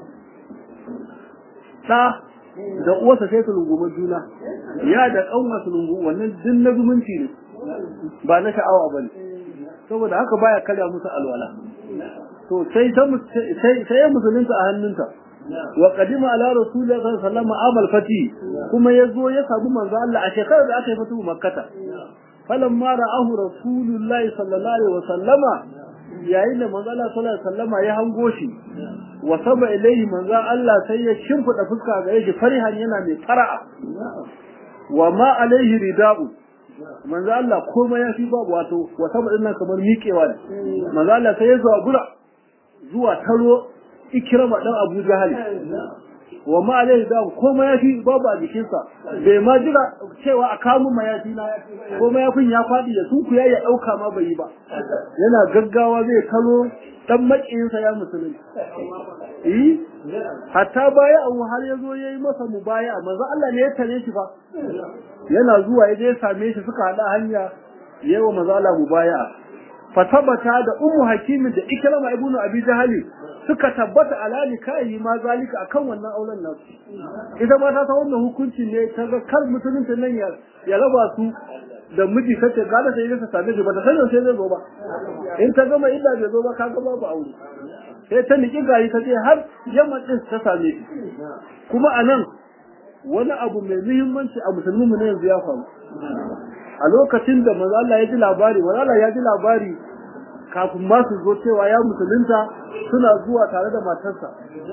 ɗa da uwarsa sai su rungumi juna ya da ƙauna su rungu wannan din na zumunci ne ba na sha'awa ba ne saboda haka baya karya musu alwala to sai sai ya musulunta a hannunta wa qadima ala rasulillahi sallallahu alaihi wasallam amal fati kuma yazo ya sabu manzo Allah a shekarar da aka yi fatu makkata falamma ra'ahu rasulullahi sallallahu alaihi wasallama yayin da manzo Allah sallallahu alaihi wasallama ya hango shi wa saba ilaihi manzo Allah sai ya shimfida fuska ga shi farihan yana mai fara'a wa ma alaihi rida'u manzo Allah komai ya fi babu wato wa saba dinnan kamar miƙewa ne manzo Allah sai ya zabura zuwa taro ikirama dan Abu Jahal wa ma alai da koma yafi babu a jikinsa bai ma jira cewa a kamun mayafi na koma yafin ya fadi da su ya ya dauka ma bai yi ba yana gaggawa zai kalo dan makiyinsa ya musulunci eh hatta baya abu har yazo yayi masa mubaya manzo Allah ne ya tare shi fa yana zuwa yaje ya same shi suka hada hanya yawa manzo Allah mubaya fatabata da ummu hakimin da ikrama ibnu abi jahali suka tabbata ala nikahi ma zalika akan wannan auren nasu ita ma ta san wannan hukunci ne ta ga kar musulunci nan ya ya raba su da miji kace gada sai ta same shi ba ta san sai zai zo ba in ta gama illa bai zo ba ka ga babu aure sai ta niki gari ta je har yamma din ta same shi kuma anan wani abu mai muhimmanci a musulmi mu ne yanzu ya faru a lokacin da manzo Allah ya ji labari manzo Allah ya ji labari kafin ma su zo cewa ya musulunta suna zuwa tare da matarsa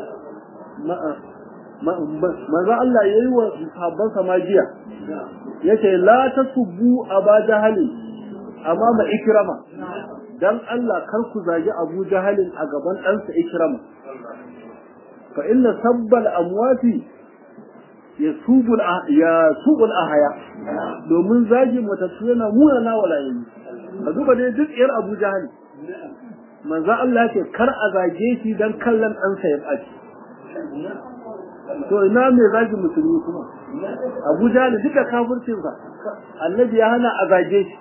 manzo Allah yayi wa sahabban samajiya yace la tasubbu aba jahali amma ma ikrama dan Allah kar ku zagi Abu Jahalin a gaban ɗansa Ikrama fa inna sabbal amwati yasubul ya subul ahaya domin zagi matattu yana muna na walayi a duba dai duk yar Abu Jahal manzo Allah ce kar a zage shi dan kallon ɗansa ya ɓaci to ina mai zagi musulmi kuma Abu Jahal duka kafircinsa annabi ya hana a zage shi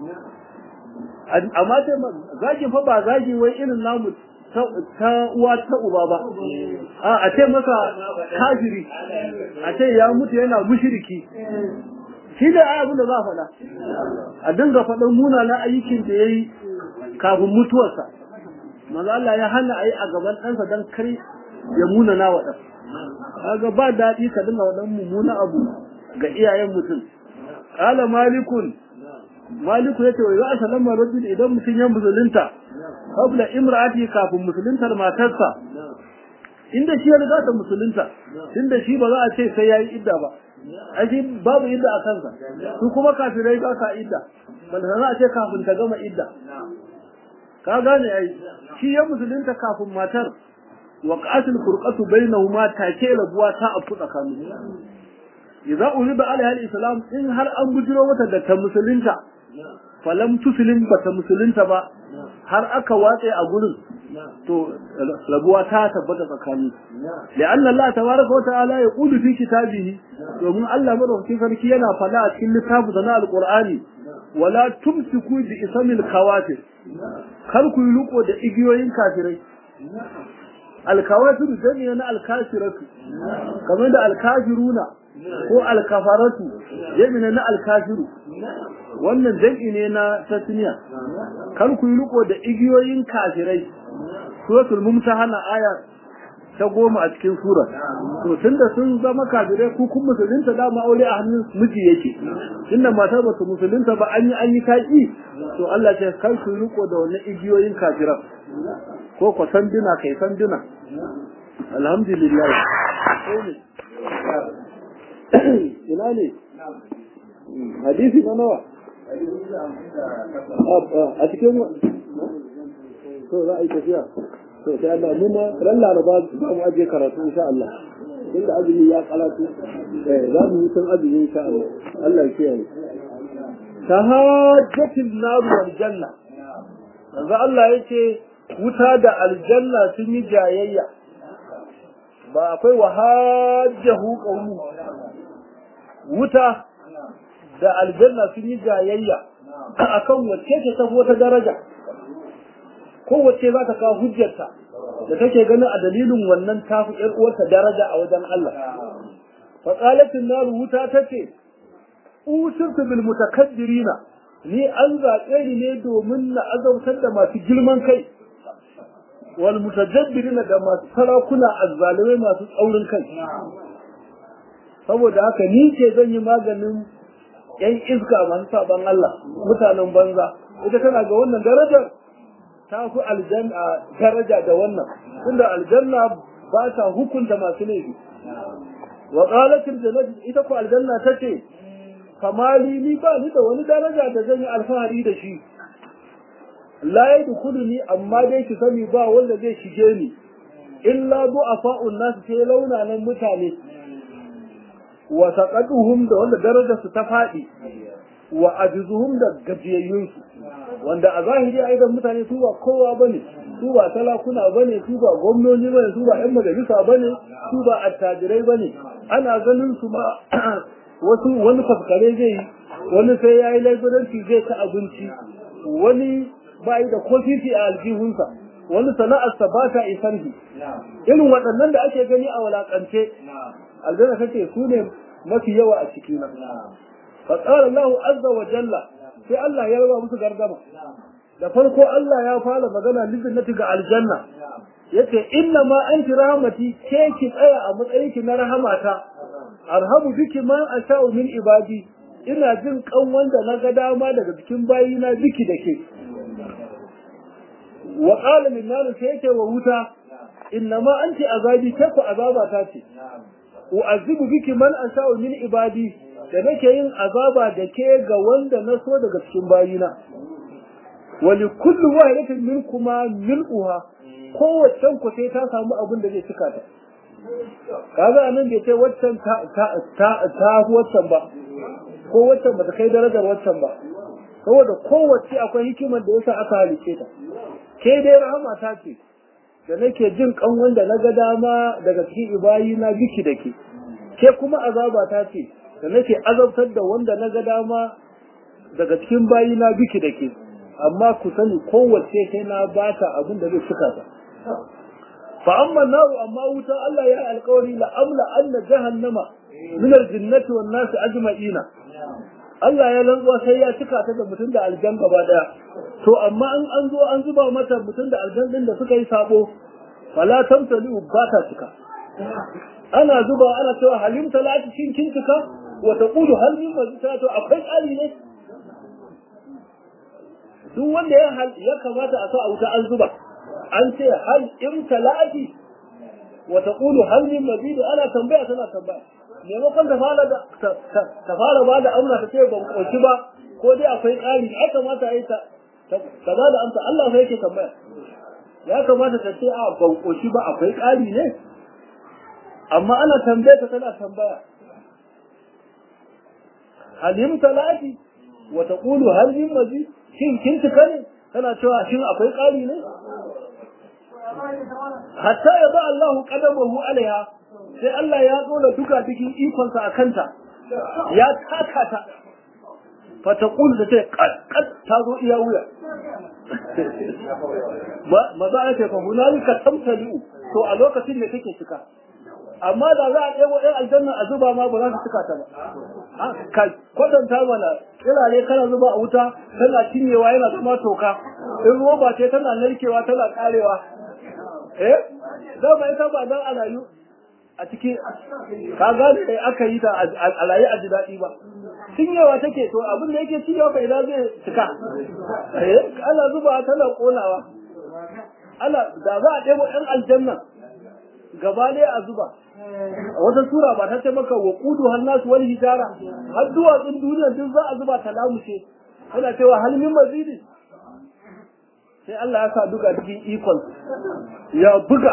amma sai zagi fa ba zagi wai irin namu ta uwa ta uba ba a a ce masa kafiri a ce ya mutu yana mushriki shi da ai abin da za a faɗa a dinga faɗan munana ayyukin da yayi kafin mutuwarsa manzo Allah ya hana ayi a gaban ɗansa dan kar ya munana wa ɗan kaga ba daɗi ka dinga waɗan mummuna abu ga iyayen mutum qala malikun maliku yace wa ya sallama rajul idan mutum ya musulunta qabla imra'ati kafin musuluntar matarsa inda shi ya riga ta musulunta tunda shi ba za a ce sai yayi idda ba aji babu idda a kansa su kuma kafirai ba sa idda bal za a ce kafin ta gama idda ka gane ai shi ya musulunta kafin matar wa qatil furqatu bainahuma take rabuwa ta afu tsakanin idza ulida alaiha al-islam in har an bujiro mata da ta musulunta falam tuslim bata musulunta ba har aka watse a gurin to rabuwa ta tabbata tsakani la'anna Allah tabaraka wa ta'ala ya qulu fi kitabihi domin Allah madaukakin sarki yana fada a cikin littafin na alqur'ani wala tumsiku bi ismil khawatir kar ku yi riko da igiyoyin kafirai alkawafiru jami'a na alkafiratu kamar da alkafiruna ko alkafaratu jami'a na alkafiru wannan jam'i ne na tasniya kar ku yi riko da igiyoyin kafirai suratul mumtahana aya ta goma a cikin sura to tunda sun zama kafirai ku kun musulunta da ma aure a hannun miji yake tunda matar ba su musulunta ba an yi an yi kai to Allah ya kar ku yi riko da wannan igiyoyin kafiran ko ko sanduna kai sanduna alhamdulillah ina ne hadisi na nawa a cikin to za a yi tafiya to sai Allah mu ma ran laraba za mu aje karatu insha Allah inda azumi ya karatu eh za mu yi san azumi insha Allah Allah ya kiyaye tahajjatul nar wal janna yanzu Allah yake wuta da aljanna sun yi jayayya ba akwai wahajjahu qawmu wuta da aljanna sun yi jayayya akan wacce ce ta wata daraja kowace za ta kawo hujjarta da take ganin a dalilin wannan tafi ƴar uwarta daraja a wajen Allah fa qalatin nar wuta tace usirtu bil mutakabbirina ni an zaɓe ni ne domin na azautar da masu girman kai wal mutajabbirina da masu sarakuna azzalimai masu tsaurin kai saboda haka ni ce zan yi maganin yan iska masu saban Allah mutanen banza ita tana ga wannan darajar ta fi aljanna daraja da wannan tunda aljanna ba ta hukunta masu laifi wa qalatil jannatu ita ko aljanna tace kamali ni ba ni da wani daraja da zan yi alfahari da shi la yadkhuluni amma dai ki sani ba wanda zai shige ni illa du'afa'un nas sai launanan mutane wa taqaduhum da wanda darajar su ta fadi wa ajizuhum da gajiyayyun su wanda a zahiri a idan mutane su ba kowa bane su ba talakuna bane su ba gwamnoni bane su ba yan majalisa bane su ba attajirai bane ana ganin su ma wasu wani faskare zai yi wani sai ya yi laifiranci zai ta abinci wani ba yi da kofifi a aljihunsa wani sana'arsa ba ta isan shi irin waɗannan da ake gani a walakance aljanna take su ne mafi yawa a ciki na fa qala Allahu azza wa jalla sai Allah ya raba musu gargama da farko Allah ya fara magana lijinnati ga aljanna yace inna ma anti rahmati ke ki tsaya a matsayin ki na rahamata arhamu biki ma asha'u min ibadi ina jin kan wanda na ga dama daga cikin bayina biki da ke wa qala min nar sai yake wa wuta inna ma anti azabi ke ku azaba ta ce u'azibu biki man asha'u min ibadi da nake yin azaba da ke ga wanda na so daga cikin bayina wali kullu wahidatin minkuma mil'uha kowace ku sai ta samu abin da zai cika ta kaga anan bai ce waccan ta ta ta ta waccan ba ko waccan ba ta kai darajar waccan ba saboda kowace akwai hikimar da yasa aka halice ta ke dai rahama ta ce da nake jin kan wanda na ga dama daga cikin ibayi na biki da ke ke kuma azaba ta ce da nake azabtar da wanda na ga dama daga cikin bayi na biki da ke amma ku sani kowace sai na bata abin da zai cika ta fa amma naru amma wuta Allah ya alƙawari la amla anna jahannama min aljinnati wan nas ajma'ina Allah ya rantsuwa sai ya cika ta da mutum da aljan gaba daya to amma in an zo an zuba mata mutum da aljan din da suka yi sabo fala tamtali ba ta cika ana zuba ana cewa halim talati shin kin cika wa taqulu hal min mazita to akwai ƙari ne duk wanda ya ya kamata a sa a wuta an zuba an ce hal in talati wa taqulu hal min mazid ana tambaya tana tambaya maimakon ta fara da ta fara ba da amsa ta ce ban koshi ba ko dai akwai ƙari ya kamata a yi ta ta ba da amsa Allah sai yake tambaya ya kamata ta ce a ban koshi ba akwai ƙari ne amma ana tambaya ta tana tambaya halim talati wa taqulu hal min mazid shin kin tuka ne tana cewa shin akwai ƙari ne hatta ya ba Allah qadamahu alaiha sai Allah ya dole duka cikin ikonsa a kanta ya taka ta fa taqulu da ce qad ta zo iya wuya ma za a ce fa hunalika tamtaliu to a lokacin da kake cika amma da za a ɗebo ɗan aljanna a zuba ma ba za su cika ta ba ka kwatanta mana kirare kana zuba a wuta tana cinyewa yana zama toka in roba ce tana narkewa tana karewa eh za ba ita ba dan a rayu a cikin ka gane da aka yi ta a rayu a ji daɗi ba cinyewa take to abin da yake cinyewa fa idan zai cika eh ana zuba tana konawa ana da za a ɗebo ɗan aljanna gaba ɗaya a zuba a wata sura ba ta ce maka wa kudu hannasu wani hijara har duwatsun duniya duk za a zuba ta lamushe ana cewa halmin mazidi sai Allah ya sa duka cikin ikon ya buga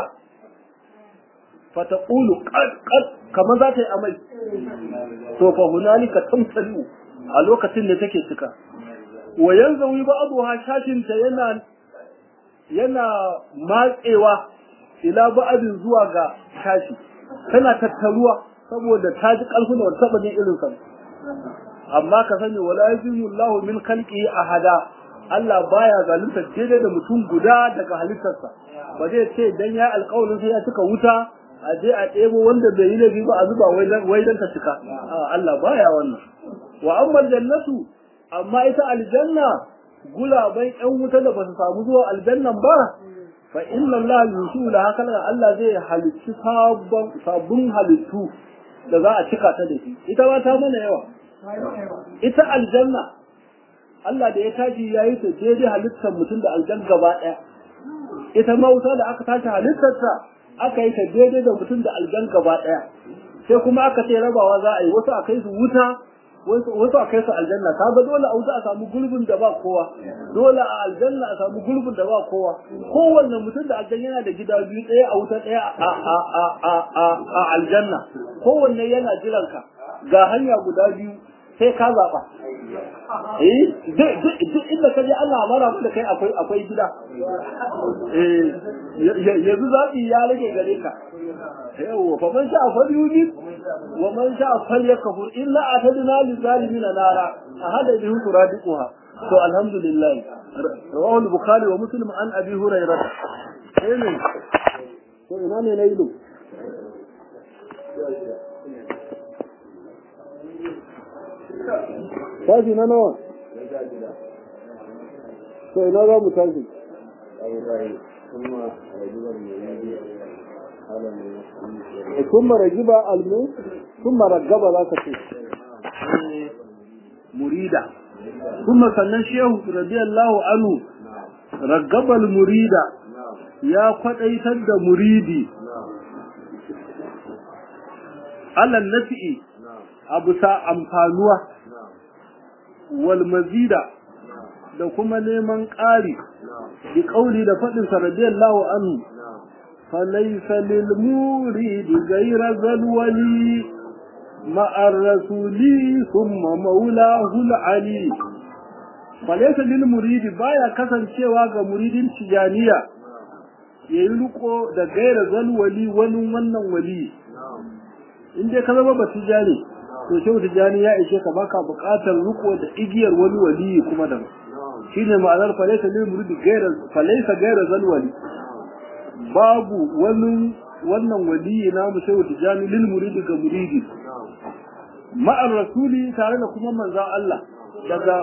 fata ƙulu ƙad kamar za ta yi amai to fa hunalika tamtalu a lokacin da take cika wa yanzu ba abu ha shashinta yana yana matsewa ila ba'adin zuwa ga shashi tana tattaruwa saboda ta ji ƙarfin da wata taɓa jin irin sa amma ka sani wala yajibu Allahu min khalqihi ahada Allah baya zalunta daidai da mutum guda daga halittarsa ba zai ce dan ya alƙawarin sai ya cika wuta a je a ɗebo wanda bai yi laifi ba a zuba wai dan ta cika Allah baya wannan wa amma jannatu amma ita aljanna gulaban ƴan wuta da ba su samu zuwa aljannan ba fa inna Allah yusula haka Allah zai halicci sabon sabon halittu da za a cika ta da shi ita ba ta mana yawa ita aljanna Allah da ya tashi ya yi ta daidai halittar mutum da aljan gaba ɗaya ita ma wuta da aka tashi halittarta aka yi ta daidai da mutum da aljan gaba ɗaya sai kuma aka ce rabawa za a yi wasu a kai su wuta wasu a kai su aljanna ka ga dole a wuta a samu gulbin da ba kowa dole a aljanna a samu gulbin da ba kowa kowanne mutum da aljan yana da gida biyu ɗaya a wuta ɗaya a aljanna kowanne yana jiranka ga hanya guda biyu sai ka zaɓa eh duk inda ka je Allah mara da kai akwai akwai gida eh yanzu zaɓi ya rage gare ka yawa fa man sha'a falyuji wa man sha'a falyakfur illa atadna lil zalimin nara ahada bihi turadiquha to alhamdulillah rawahu al-bukhari wa muslim an abi hurairah amen to ina ne nailu tashi na nawa to ina za mu tashi ثم رجب المو ثم رجب ذاك مريدا ثم sannan shehu radiyallahu anhu ragabal murida ya kwadaitar da muridi alal nafi'i abu sa amfanuwa wal mazida da kuma neman ƙari bi ƙauli da faɗin sa radiyallahu anhu falaysa lil muridi ghayra zalwali ma'a rasuli thumma maulahu al-ali falaysa lil muridi baya kasancewa ga muridin tijaniya yayi riko da gaira zalwali wani wannan wali in dai ka zama ba tijani to shehu tijani ya ishe ka baka buƙatar riko da igiyar wani wali kuma da shine ma'anar falaysa lil muridi gaira falaysa gaira zalwali babu wani wannan wali na mu shehu tijani lil muridi ga muridi ma'ar rasuli tare da kuma manzon Allah daga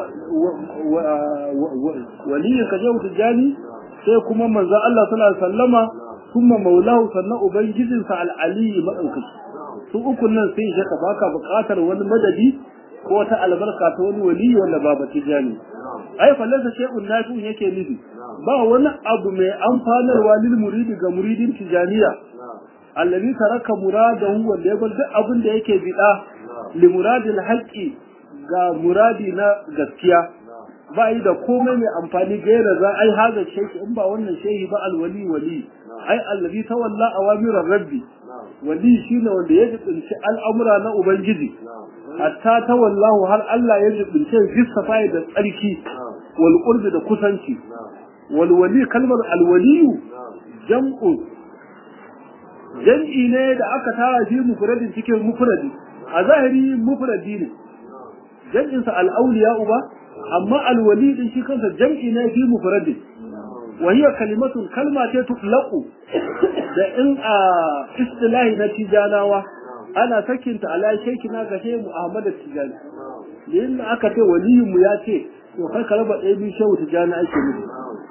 waliyin ka shehu tijani sai kuma manzon Allah sallallahu alaihi wasallama kuma maulahu sannan ubangijinsa al-ali madaukaki su uku nan sai shi ka baka buƙatar wani madadi ko wata albarka ta wani wali wanda ba ba tijani ai fallasa shay'un nafi yake nufi ba wani abu mai amfanarwa lil muridi ga muridin tijaniya allazi taraka muradahu wanda ya bar duk abin da yake bida li muradil haqqi ga muradi na gaskiya ba yi da komai mai amfani gaira za ai haza shehi in ba wannan shehi ba alwali wali ai allazi tawalla awamirar rabbi wali shine wanda ya jibinci al'amura na ubangiji hatta tawallahu har Allah ya jibince safai da tsarki wal qurbi da kusanci wal wali kalmar al waliyu jam'u jam'i ne da aka tara shi mufradin cikin mufradi a zahiri mufradi ne jam'in sa al awliya uba amma al wali din shi kansa jam'i ne fi mufradin وهي كلمة كلمة تطلق da in a istilahi na tijanawa ana sakinta ala shekina ga shehu Ahmad Tijani yin aka ce waliyin mu ya ce to kai ka raba ɗaya biyu shehu Tijani ake nufi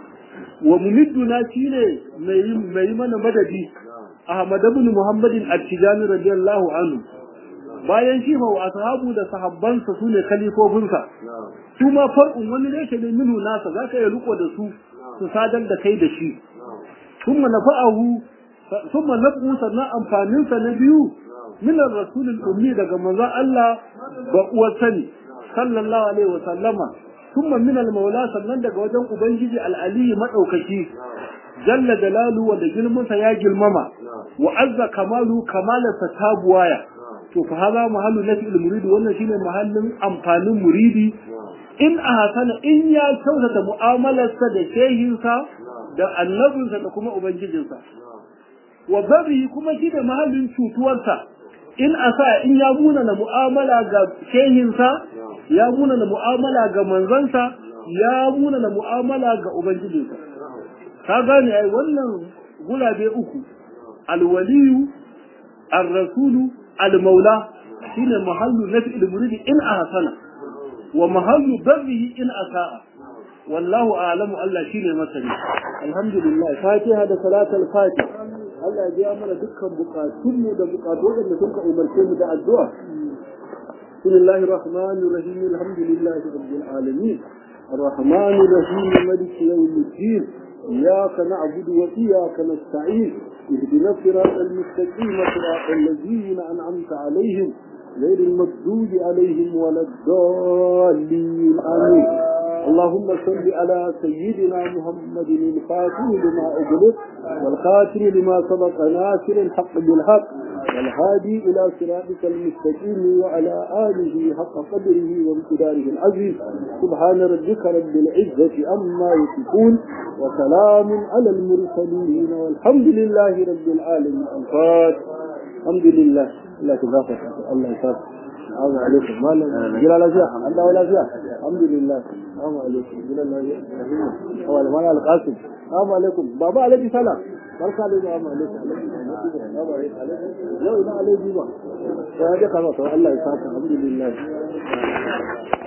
wa mumidduna shine mai mai mana madadi Ahmad ibn Muhammad al-Tijani radiyallahu anhu bayan shi fa wa ashabu da sahabbansa sune kalifofinsa su ma far'un wani ne ke ne minu nasa zaka yi riko da su su sadar da kai da shi thumma nafa'ahu thumma nafu sannan amfanin sa na biyu min ar-rasul al-ummi daga manzon Allah ba uwar sani sallallahu alaihi wa sallama thumma min al-maula sannan daga wajen ubangiji al-ali madaukaki jalla jalalu wa da girmansa ya girmama wa azza kamalu kamalarsa ta buwaya to fa hada mahallu nafi al-murid wannan shine mahallin amfanin muridi in a hasana in ya kyautata mu'amalarsa da shehinsa da annabinsa da kuma ubangijinsa wa babi kuma shi da mahallin cutuwarsa in a sa in ya muna na mu'amala ga shehinsa ya muna na mu'amala ga manzansa ya muna na mu'amala ga ubangijinsa ka gane ai wannan gulabe uku alwaliyu ar-rasulu al-maula shine mahallu nafi al-muridi in a hasana wa mahallu barrihi in asa'a wallahu a'lamu Allah shine masani alhamdulillah fatiha da salatul fatih Allah ya biya mana dukkan bukatun mu da bukatun da suka umarce mu da addu'a bismillahir rahmanir rahim alhamdulillahi rabbil alamin الرحمن الرحيم ملك يوم الدين إياك نعبد وإياك نستعين اهدنا الصراط المستقيم صراط الذين أنعمت عليهم غير المغضوب عليهم ولا الضالين آمين اللهم صل على سيدنا محمد الفاتح لما أغلق والخاتم لما سبق ناصر الحق بالحق والهادي إلى صراطك المستقيم وعلى آله حق قدره وامتداره العزيز سبحان ربك رب العزة أما يصفون وسلام على المرسلين والحمد لله رب العالمين الفاتح الحمد لله الله تبارك الله يسافر السلام عليكم مالا جل لا فيها الله ولا فيها الحمد لله السلام عليكم جل لا فيها هو المال القاسم السلام عليكم بابا عليك سلام barka da zuwa alaikum yau ina alaikum ba sai ya ka Allah ya saka alhamdulillah